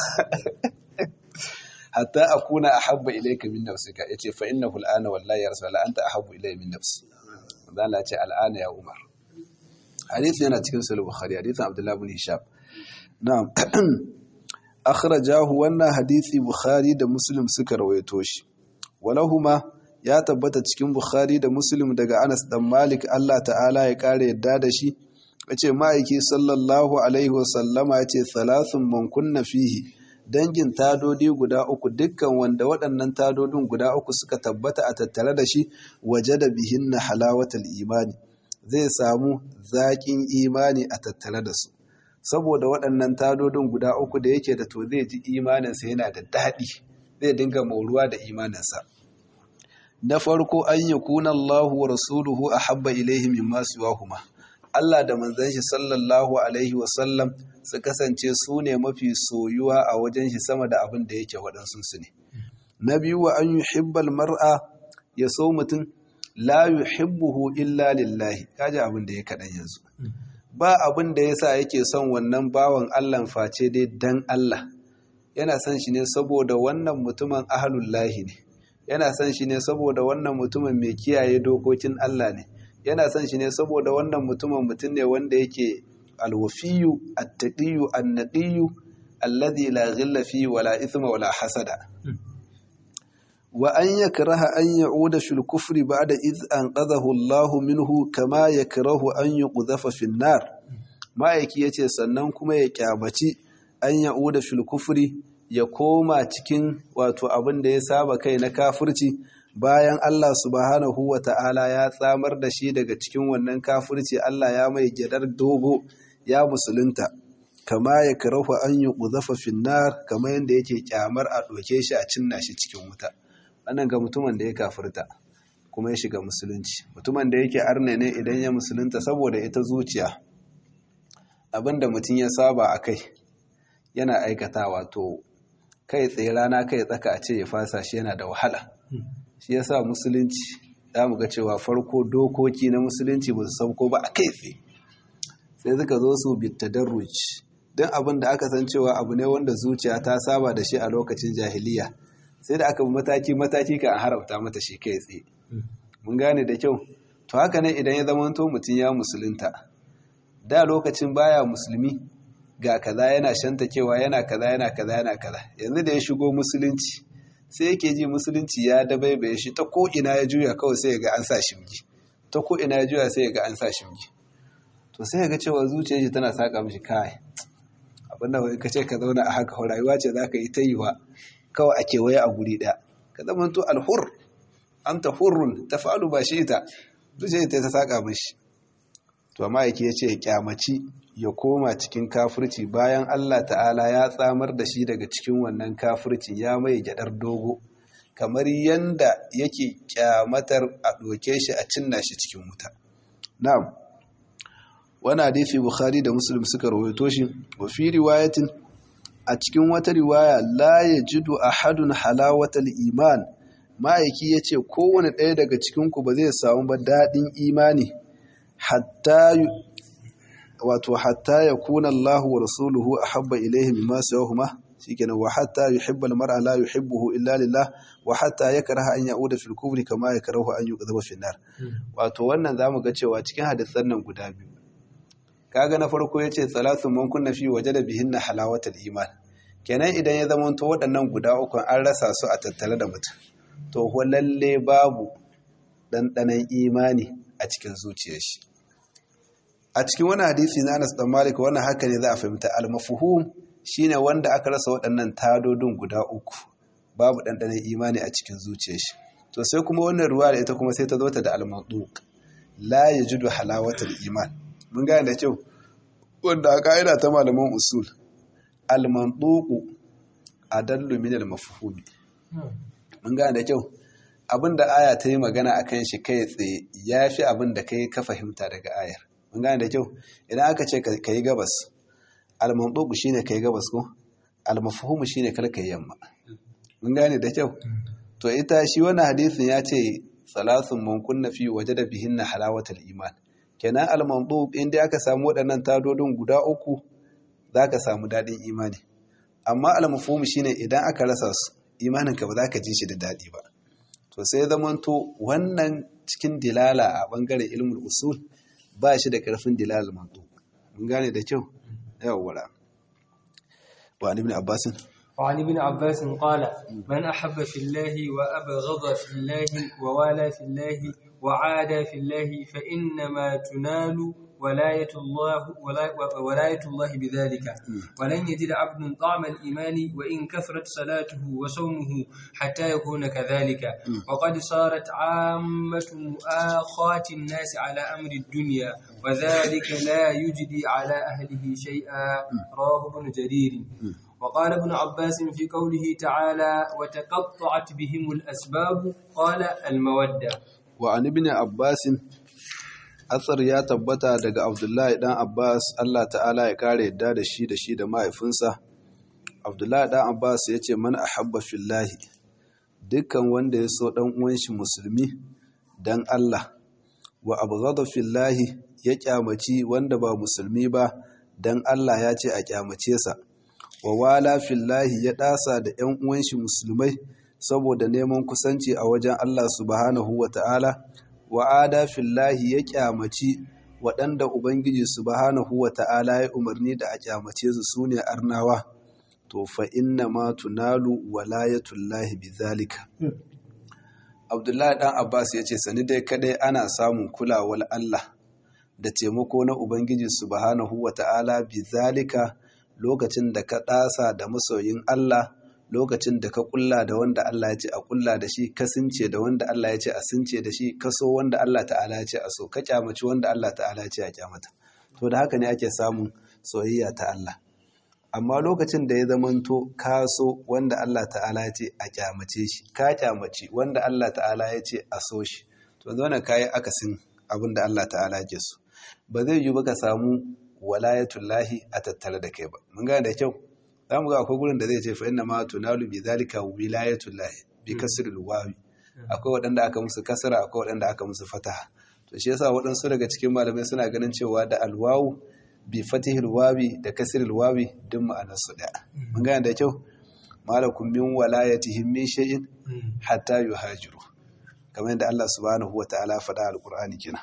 [SPEAKER 1] hatta a kuna a habba ilai ka min nafsika ya ce fa inna hul'ana wallahi ya rasu la'anta a habbu ilai min nafsi Allah ce al'ana ya umar hadith yana cikin sulhu bukhari hadithin abdullahi bin hisham na'am akhrajahu wannan hadisi bukhari da muslim suka rawaito shi walahuma ya tabbata cikin bukhari da muslim daga anas dan malik Allah ta'ala ya kare yadda da shi yace ma'aiki sallallahu alaihi wasallama yace thalathun man kunna fihi dangin tadodi guda uku dukkan wanda waɗannan tadodin guda uku suka tabbata a tattare da shi waje da bihinna halawatal imani zai samu zaƙin imani a tattare da su saboda waɗannan tadodin guda uku da yake da to zai ji imaninsa yana da daɗi zai dinga mauruwa da imaninsa na farko an yi kuna Allahu wa rasuluhu a habba ilaihi min masu wahuma Allah da manzan shi sallallahu alaihi wasallam su kasance su ne mafi soyuwa a wajen shi sama da abin da yake waɗansu su ne na biyu wa an yi hibbal mar'a ya so mutum la yuhibbuhu illa lillahi kaji abin da ya kaɗan yanzu ba abin da yasa yake son wannan bawan Allah face dai dan Allah yana son shi ne saboda wannan mutumin ahlullahi ne yana son shi ne saboda wannan mutumin mai kiyaye dokokin Allah ne yana son shi ne saboda wannan mutumin mutum ne wanda yake alwafiyu attaqiyyu annaqiyyu alladhi la ghilla fi wala ithma wala hasada wa an yakraha an ya'uda fil kufri ba'da id anqadhahu Allah minhu kama yakrahu an yuqdhafa fin nar ma'aiki yace sannan kuma ya kyabaci an ya'uda fil kufri ya koma cikin wato abin da ya saba kai na kafirci bayan Allah subhanahu wa ta'ala ya tsamar da shi daga cikin wannan kafirci Allah ya mai gyadar dogo ya musulunta kama ya karahu an yi ƙuzafa finnar kama yadda yake kyamar a ɗoke shi a cinna shi cikin wuta wannan ga mutumin da ya kafirta kuma ya shiga musulunci mutumin da yake arne ne idan ya musulunta saboda ita zuciya abin da mutum ya saba a kai yana aikatawa to kai tsaye rana kai tsaka a ce ya fasa shi yana da wahala shi ya sa musulunci za mu ga cewa farko dokoki na musulunci ba su sauko ba a kai tsaye sai suka zo su bitta darruci don abin da aka san cewa abu ne wanda zuciya ta saba da shi a lokacin jahiliya sai da aka bi mataki-mataki kan haramta mata shi kai tsaye mun gane da kyau to haka ne idan ya zama to mutum ya musulunta da lokacin baya musulmi ga kaza yana shantakewa yana kaza yana kaza yana kaza yanzu da ya shigo musulunci sai yake ji musulunci ya dabaibaye shi ta ko ina ya juya kawai sai ya ga an sa shimgi ta ko ina ya juya sai ya ga an sa shimgi to sai ya ga cewa zuciyar shi tana saka mishi kai abinda wai ka ce ka zauna a haka rayuwa ce zaka yi ta yi wa kawai a kewaye a guri ɗaya ka zama to alhur anta hurrun tafa'alu ba shi ita zuciyar ta saka mishi to amma yake ya ce ya kyamaci ya koma cikin kafirci bayan Allah ta'ala ya tsamar da shi daga cikin wannan kafirci ya mai gyadar dogo kamar yanda yake kyamatar a ɗoke shi a cinna shi cikin wuta na'am wani hadisi bukhari da muslim suka rawaito shi wa fi riwayatin a cikin wata riwaya la yajidu ahadun halawatal iman ma'aiki yace kowane ɗaya daga cikin ku ba zai samu ba daɗin imani hatta wato hatta ya kuna Allah wa rasuluhu ahabba ilayhi mimma sawahuma shikenan wa hatta yuhibba al-mar'a la yuhibbuhu illa lillah wa hatta yakraha an ya'uda fil kufri kama yakrahu an yuqdhaba fi nar wato wannan zamu ga cewa cikin hadisan nan guda biyu kaga na farko yace salatu man kunna fi wajada bihinna halawatal iman kenan idan ya zama to waɗannan guda uku an rasa su a tattare da mutum to ho lalle babu ɗanɗanon imani a cikin zuciyar shi a cikin wani hadisi na Anas dan Malik wannan haka ne za a fahimta al-mafhum shine wanda aka rasa waɗannan tadodin guda uku babu ɗanɗanon imani a cikin zuciyar shi to sai kuma wannan ruwa da ita kuma sai ta zo ta da al-manduq la yajidu halawatal iman mun gane da kyau wanda a ka'ida ta malaman usul al-manduq adallu min al-mafhumi mun gane da kyau abinda aya ta yi magana akan shi kai tsaye yafi abinda kai ka fahimta daga ayar mun gane da kyau idan aka ce ka yi gabas al-manduq shine kai gabas ko al-mafhum shine kar kai yamma mun gane da kyau to ita shi wannan hadisin ya ce salasun man kunna fi wajada bihinna halawatal iman kenan al-manduq inda aka samu waɗannan tadodin guda uku zaka samu dadin imani amma al-mafhum shine idan aka rasa su imanin ka ba za ka ji shi da dadi ba to sai zamanto wannan cikin dilala a bangaren ilmul usul ba shi da karfin dilal manduq mun gane da kyau yawwa wa ibn abbas
[SPEAKER 2] وعن ابن عباس قال من أحب في الله وأبغض في الله ووالى في الله وعادى في الله فإنما تنال ولاية الله ولاية الله بذلك ولن يجد عبد طعم الإيمان وإن كثرت صلاته وصومه حتى يكون كذلك وقد صارت عامة مؤاخاة الناس على أمر الدنيا وذلك لا يجدي على أهله شيئا رواه ابن جرير وقال ابن عباس في قوله تعالى وتقطعت بهم الأسباب قال المودة
[SPEAKER 1] وعن ابن عباس asar ya tabbata daga abdullahi dan abbas allah ta'ala ya kare yadda da shi da shi da mahaifinsa abdullahi dan abbas ya ce man ahabba fillahi dukkan wanda ya so dan uwan shi musulmi dan allah wa abghada fillahi ya kyamaci wanda ba musulmi ba dan allah ya ce a kyamace sa wa wala fillahi ya ɗasa da ‘yan uwanshi musulmai saboda neman kusanci a wajen Allah subhanahu wa ta'ala, wa ada fillahi ya ƙyamaci waɗanda Ubangiji subhanahu wa ta'ala ya umarni da a ƙyamace su su ne arnawa, to fa inna ma tunalu walayatullahi bi zalika. Abdullahi ɗan Abbas ya ce, Sani dai kaɗai ana samun kulawar Allah da taimako na Ubangiji subhanahu wa ta'ala bi zalika. lokacin da ka ɗasa da masoyin Allah lokacin da ka ƙulla da wanda Allah ya ce a ƙulla da shi ka since da wanda Allah ya ce a since da shi ka so wanda Allah ta'ala ya ce a so ka kyamaci wanda Allah ta'ala ya ce a kyamata to da haka ne ake samun soyayya ta Allah amma lokacin da ya zamanto ka so wanda Allah ta'ala ya ce a kyamace shi ka kyamaci wanda Allah ta'ala ya ce a so shi to zauna kayi akasin abin da Allah ta'ala ya so ba zai yi ba ka samu walayatullahi a tattare da kai ba mun gane da kyau za mu ga akwai gurin da zai ce fa inna ma tunalu bi zalika wilayatullahi bi kasril wawi akwai waɗanda aka musu kasara akwai waɗanda aka musu fataha to shi yasa waɗansu daga cikin malamai suna ganin cewa da alwawu bi fatihil wawi da kasril wawi duk ma'anar su ɗaya mun gane da kyau malakum min walayatihim min shay'in hatta yuhajiru kamar yadda Allah subhanahu wa ta'ala faɗa alqur'ani kenan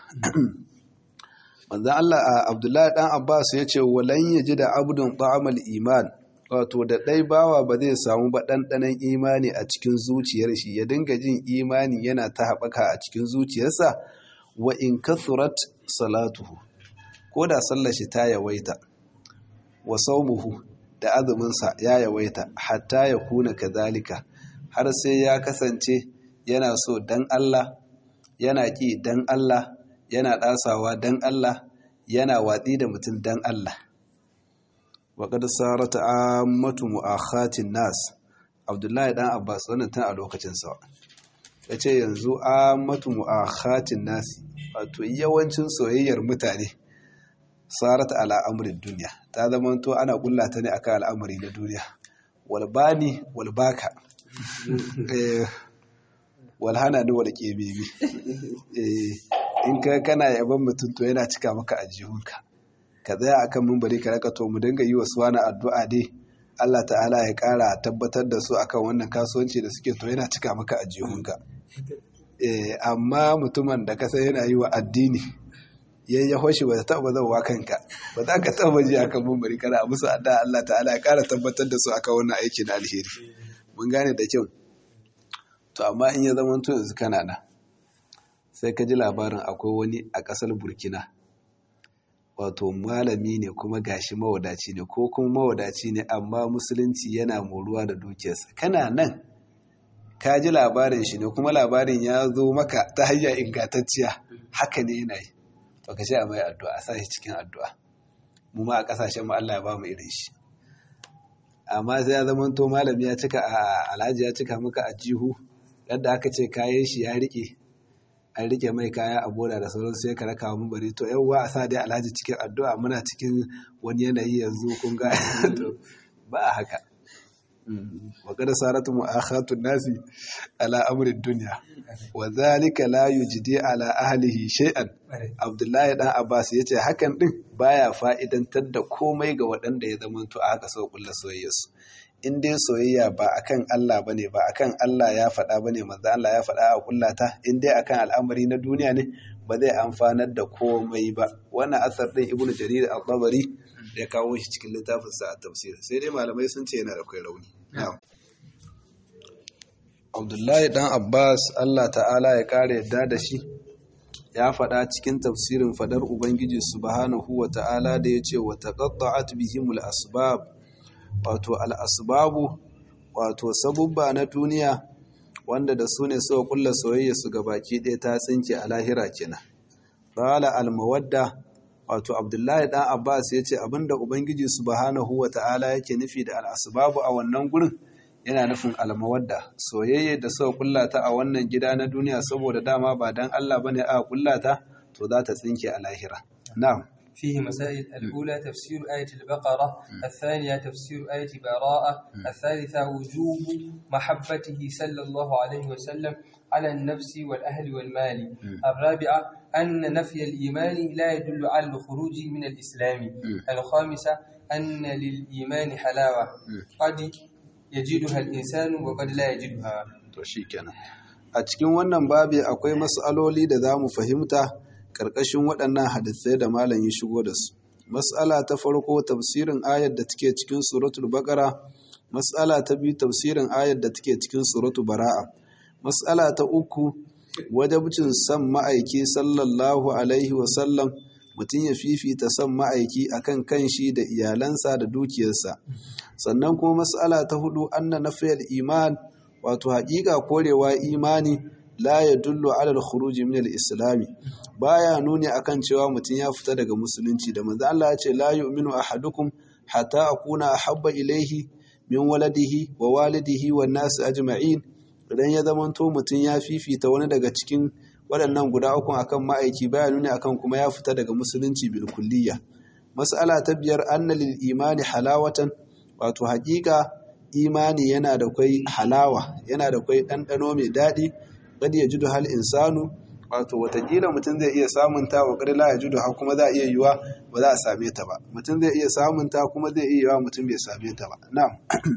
[SPEAKER 1] manzan Allah a Abdullahi ɗan Abbas ya ce walan ya ji da abdun ta'amal iman wato da ɗai bawa ba zai samu ba ɗanɗanon imani a cikin zuciyar shi ya dinga jin imani yana ta haɓaka a cikin zuciyarsa wa in kathurat salatuhu ko da sallar shi ta yawaita wa saumuhu da azuminsa ya yawaita hatta ya kuna kazalika har sai ya kasance yana so dan Allah yana ƙi dan Allah yana ɗasawa don Allah yana watsi da mutum don Allah waƙar sarata ammatu mu'akhatin nas abdullahi ɗan abbas wannan tun a lokacin sa ya ce yanzu ammatu mu'akhatin nas wato yawancin soyayyar mutane sarata ala amurin duniya ta zama to ana kulla ta ne akan al'amari na duniya walbani walbaka walhana ni wal kebebi in ka kana yaban mutum to yana cika maka ajihunka ka tsaya akan mimbari ka raka to mu dinga yi wa suwana addu'a dai Allah ta'ala ya kara tabbatar da su akan wannan kasuwanci da suke to yana cika maka a jihunka eh amma mutumin da kasa yana yi wa addini yayin ya hoshi ba ta taba zauwa kanka ba za ka taba ji akan mimbari kana musu addu'a Allah ta'ala ya kara tabbatar da su akan wannan aiki na alheri mun gane da kyau to amma in ya zama to yanzu kana na sai ka ji labarin akwai wani a ƙasar burkina wato malami ne kuma gashi mawadaci ne ko kuma mawadaci ne amma musulunci yana moruwa da dukiyarsa kana nan ka ji labarin shi ne kuma labarin ya zo maka ta hanya ingantacciya haka ne yana yi to ka ce a mai addu'a a sa shi cikin addu'a mu ma a ƙasashen mu Allah ya ba mu irin shi amma sai ya zama to malami ya cika a alhaji ya cika maka a jihu yadda aka ce kayan shi ya rike an rike mai kaya a boda da sauran sai ka raka mun bari to yawwa a sa dai alhaji cikin addu'a muna cikin wani yanayi yanzu kun ga ba a haka wa kada saratu mu'akhatu nasi ala amri dunya wa zalika la yujdi ala ahlihi shay'an abdullahi dan abbas yace hakan din baya fa'idantar da komai ga waɗanda ya zama to aka so kullu soyayyarsu in dai soyayya ba akan Allah bane ba akan Allah ya faɗa bane manzo Allah ya faɗa a kullata in dai akan al'amari na duniya ne ba zai amfanar da komai ba wannan asar din ibnu jarir al-tabari ya kawo shi cikin littafin sa a tafsir sai dai malamai sun ce yana da kai rauni Abdullahi dan Abbas Allah ta'ala ya kare yadda da shi ya faɗa cikin tafsirin fadar Ubangiji subhanahu wa ta'ala da ya ce wa taqatta'at bihimul asbab wato al'asbabu wato sabubba na duniya wanda da su ne suka kulla soyayya su baki ɗaya ta tsinke a lahira kenan qala al-mawadda wato abdullahi dan abbas ya ce abinda ubangiji subhanahu wa ta'ala yake nufi da al'asbabu a wannan gurin yana nufin al-mawadda soyayya da suka kulla ta a wannan gida na duniya saboda dama ba dan Allah bane a kulla ta to za ta tsinke a lahira na'am
[SPEAKER 2] فيه مسائل الأولى تفسير آية البقرة الثانية تفسير آية براءة الثالثة وجوب محبته صلى الله عليه وسلم على النفس والأهل والمال الرابعة أن نفي الإيمان لا يدل على الخروج من الإسلام الخامسة أن للإيمان حلاوة قد يجدها الإنسان وقد لا يجدها
[SPEAKER 1] a cikin wannan babi akwai mas'aloli da za mu fahimta ƙarƙashin waɗannan hadisai da malam ya shigo da su mas'ala ta farko tafsirin ayar da take cikin suratul baqara mas'ala ta biyu tafsirin ayar da take cikin suratul bara'a mas'ala ta uku wajabcin san ma'aiki sallallahu alaihi wa sallam mutum ya fifita san ma'aiki akan kanshi da iyalansa da dukiyarsa sannan kuma mas'ala ta hudu anna nafiyal iman wato haƙiƙa korewa imani la ya dullo alal khuruji min al-islami baya nuni akan cewa mutum ya fita daga musulunci da manzo Allah ya ce la yu'minu ahadukum hatta akuna ahabba ilayhi min waladihi wa walidihi wan nas ajma'in idan ya zamanto mutum ya fifita wani daga cikin waɗannan guda uku akan ma'aiki baya nuni akan kuma ya fita daga musulunci bil kulliyya mas'ala ta biyar anna lil imani halawatan wato haƙiƙa imani yana da kwai halawa yana da kwai ɗanɗano mai daɗi kad ya judu hal insanu wato watakila mutum zai iya samun ta wa la ya judu har kuma za a iya yiwa ba za a same ta ba mutum zai iya samun ta kuma zai iya yiwa mutum bai same ta ba na'am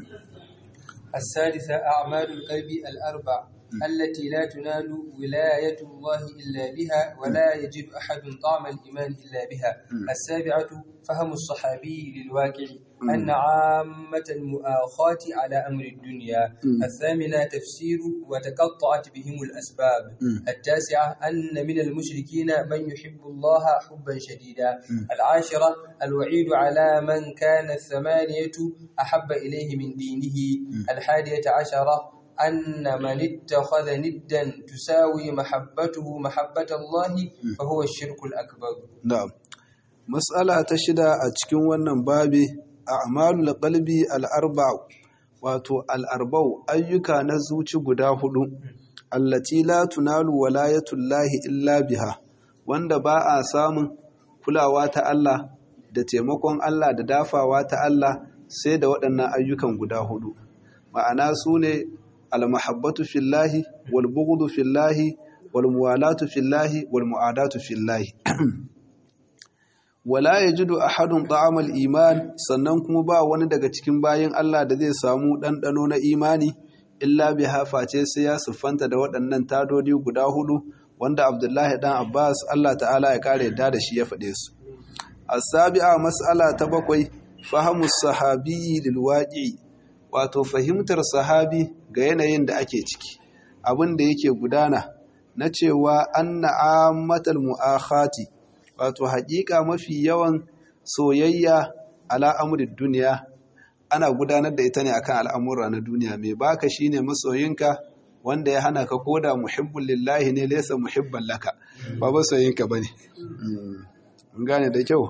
[SPEAKER 2] الثالثة أعمال القلب الأربع التي لا تنال ولاية الله إلا بها ولا يجد أحد طعم الإيمان إلا بها السابعة فهم الصحابي للواقع أن عامة المؤاخاة على أمر الدنيا الثامنة تفسير وتقطعت بهم الأسباب التاسعة أن من المشركين من يحب الله حبا شديدا العاشرة الوعيد على من كان الثمانية أحب إليه من دينه الحادية عشرة أن من اتخذ ندا تساوي محبته محبة الله فهو الشرك الأكبر
[SPEAKER 1] نعم مسألة تشدى أتكون ونن بابي a'malul qalbi al-arba' wato al-arba'u ayyuka na zuci guda hudu allati la tunalu walayatullahi illa biha wanda ba a samun kulawa ta Allah da taimakon Allah da dafawa ta Allah sai da waɗannan ayyukan guda hudu ma'ana su ne al-mahabbatu fillahi wal bughdu fillahi wal muwalatu fillahi wal mu'adatu fillahi wala yajidu ahadun ta'amal iman sannan kuma ba wani daga cikin bayin Allah da zai samu ɗanɗano na imani illa biha face sai ya siffanta da waɗannan tadodi guda hudu wanda Abdullahi dan Abbas Allah ta'ala ya kare yadda da shi ya faɗe su as-sabi'a mas'ala ta bakwai fahimu sahabi lil waqi wato fahimtar sahabi ga yanayin da ake ciki abin da yake gudana na cewa anna ammatal mu'akhati wato haƙiƙa mafi yawan soyayya ala amrid duniya ana gudanar da ita ne akan al'amura na duniya mai baka shine masoyinka wanda ya hana ka koda muhibbul lillahi ne laysa muhibban laka ba masoyinka bane mun gane da kyau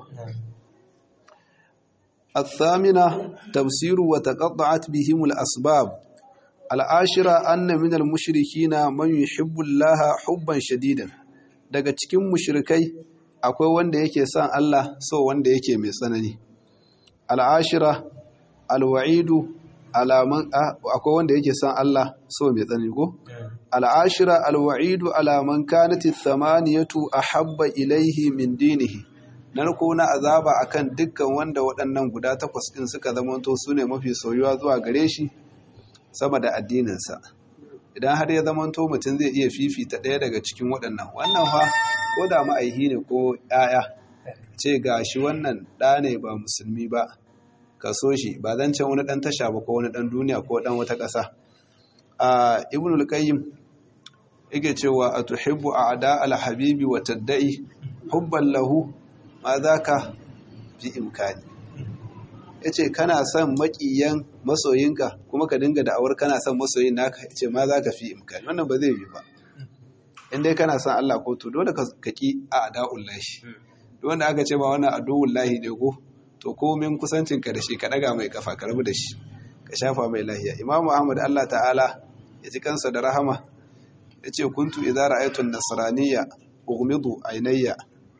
[SPEAKER 1] الثامنة تفسير وتقطعت بهم الأسباب العاشرة أن من المشركين من يحب الله حبا شديدا daga cikin mushrikai akwai wanda yake son Allah so wanda yake mai tsanani al'ashira alwa'idu alaman akwai wanda yake son Allah so mai tsanani ko al'ashira alwa'idu alaman kanati thamaniyatu ahabba ilaihi min dinihi narko na azaba akan dukkan wanda waɗannan guda takwas ɗin suka zamanto su ne mafi soyuwa zuwa gare shi sama da addininsa idan har ya zamanto mutum zai iya fifita ɗaya daga cikin waɗannan wannan fa ko da ma'aihi ne ko ‘ya'ya ce ga shi wannan ɗa ne ba musulmi ba ka so shi ba zan can wani ɗan tasha ba ko wani ɗan duniya ko ɗan wata ƙasa a ibnul qayyim yake cewa a tuhibbu a ada al-habibi wa tadda'i hubban lahu ma za ka fi imkani ya ce kana son maƙiyan masoyinka kuma ka dinga da'awar kana son masoyin naka ya ce ma za ka fi imkani wannan ba zai yi ba in dai kana son Allah ko to dole ka ƙi a da'un lashi wanda aka ce ba wannan aduwun lahi ne ko to komin kusancinka da shi ka ɗaga mai kafa ka rabu da shi ka shafa mai lahiya imamu ahmad Allah ta'ala ya ji kansa da rahama ya ce kuntu idza ra'aytu an-nasraniyya ughmidu aynayya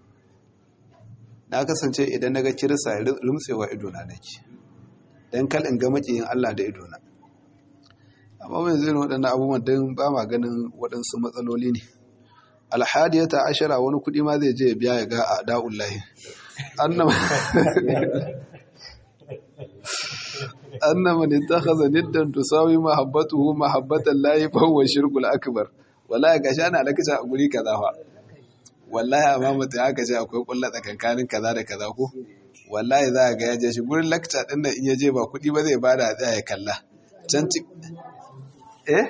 [SPEAKER 1] na kasance idan na ga kirista rumtsewa idona nake don kal in ga makiyin Allah da idona amma mai zai waɗannan abubuwan don ba ma ganin waɗansu matsaloli ne alhadiyata ashara wani kuɗi ma zai je biya ya ga a da'ullahi annama ne ta haza niddan tusawi mahabbatuhu mahabbatan layi fawwa shirkul akbar wala ga sha na lakacin a guri kaza fa wallahi amma mutum aka ce akwai kulla tsakankanin kaza da kaza ko wallahi za a ga ya je shi gurin lakca din nan in ya je ba kuɗi ba zai bada a ya kalla can ci eh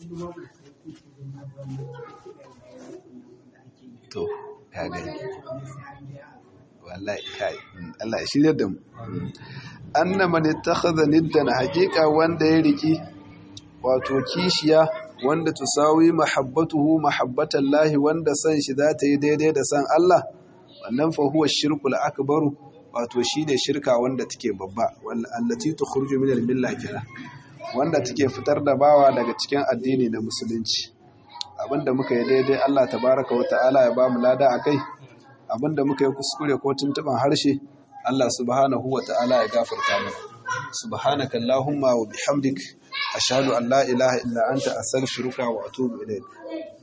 [SPEAKER 1] to ya gani wallahi kai Allah ya shirya da mu anna man ittakhadha niddan haqiqa wanda ya riki wato kishiya wanda tusawi mahabbatuhu mahabbatan lahi wanda san shi za ta yi daidai da san Allah wannan fa huwa shirkul akbaru wato shine shirka wanda take babba allati tukhruju min al-milla kira wanda take fitar da bawa daga cikin addini na musulunci abinda muka yi daidai Allah tabaraka wa ta'ala ya ba mu lada akai abinda muka yi kuskure ko tuntuban harshe Allah subhanahu wa ta'ala ya gafarta mana subhanaka allahumma wa bihamdik ashhadu an la ilaha illa anta astaghfiruka wa atubu ilayk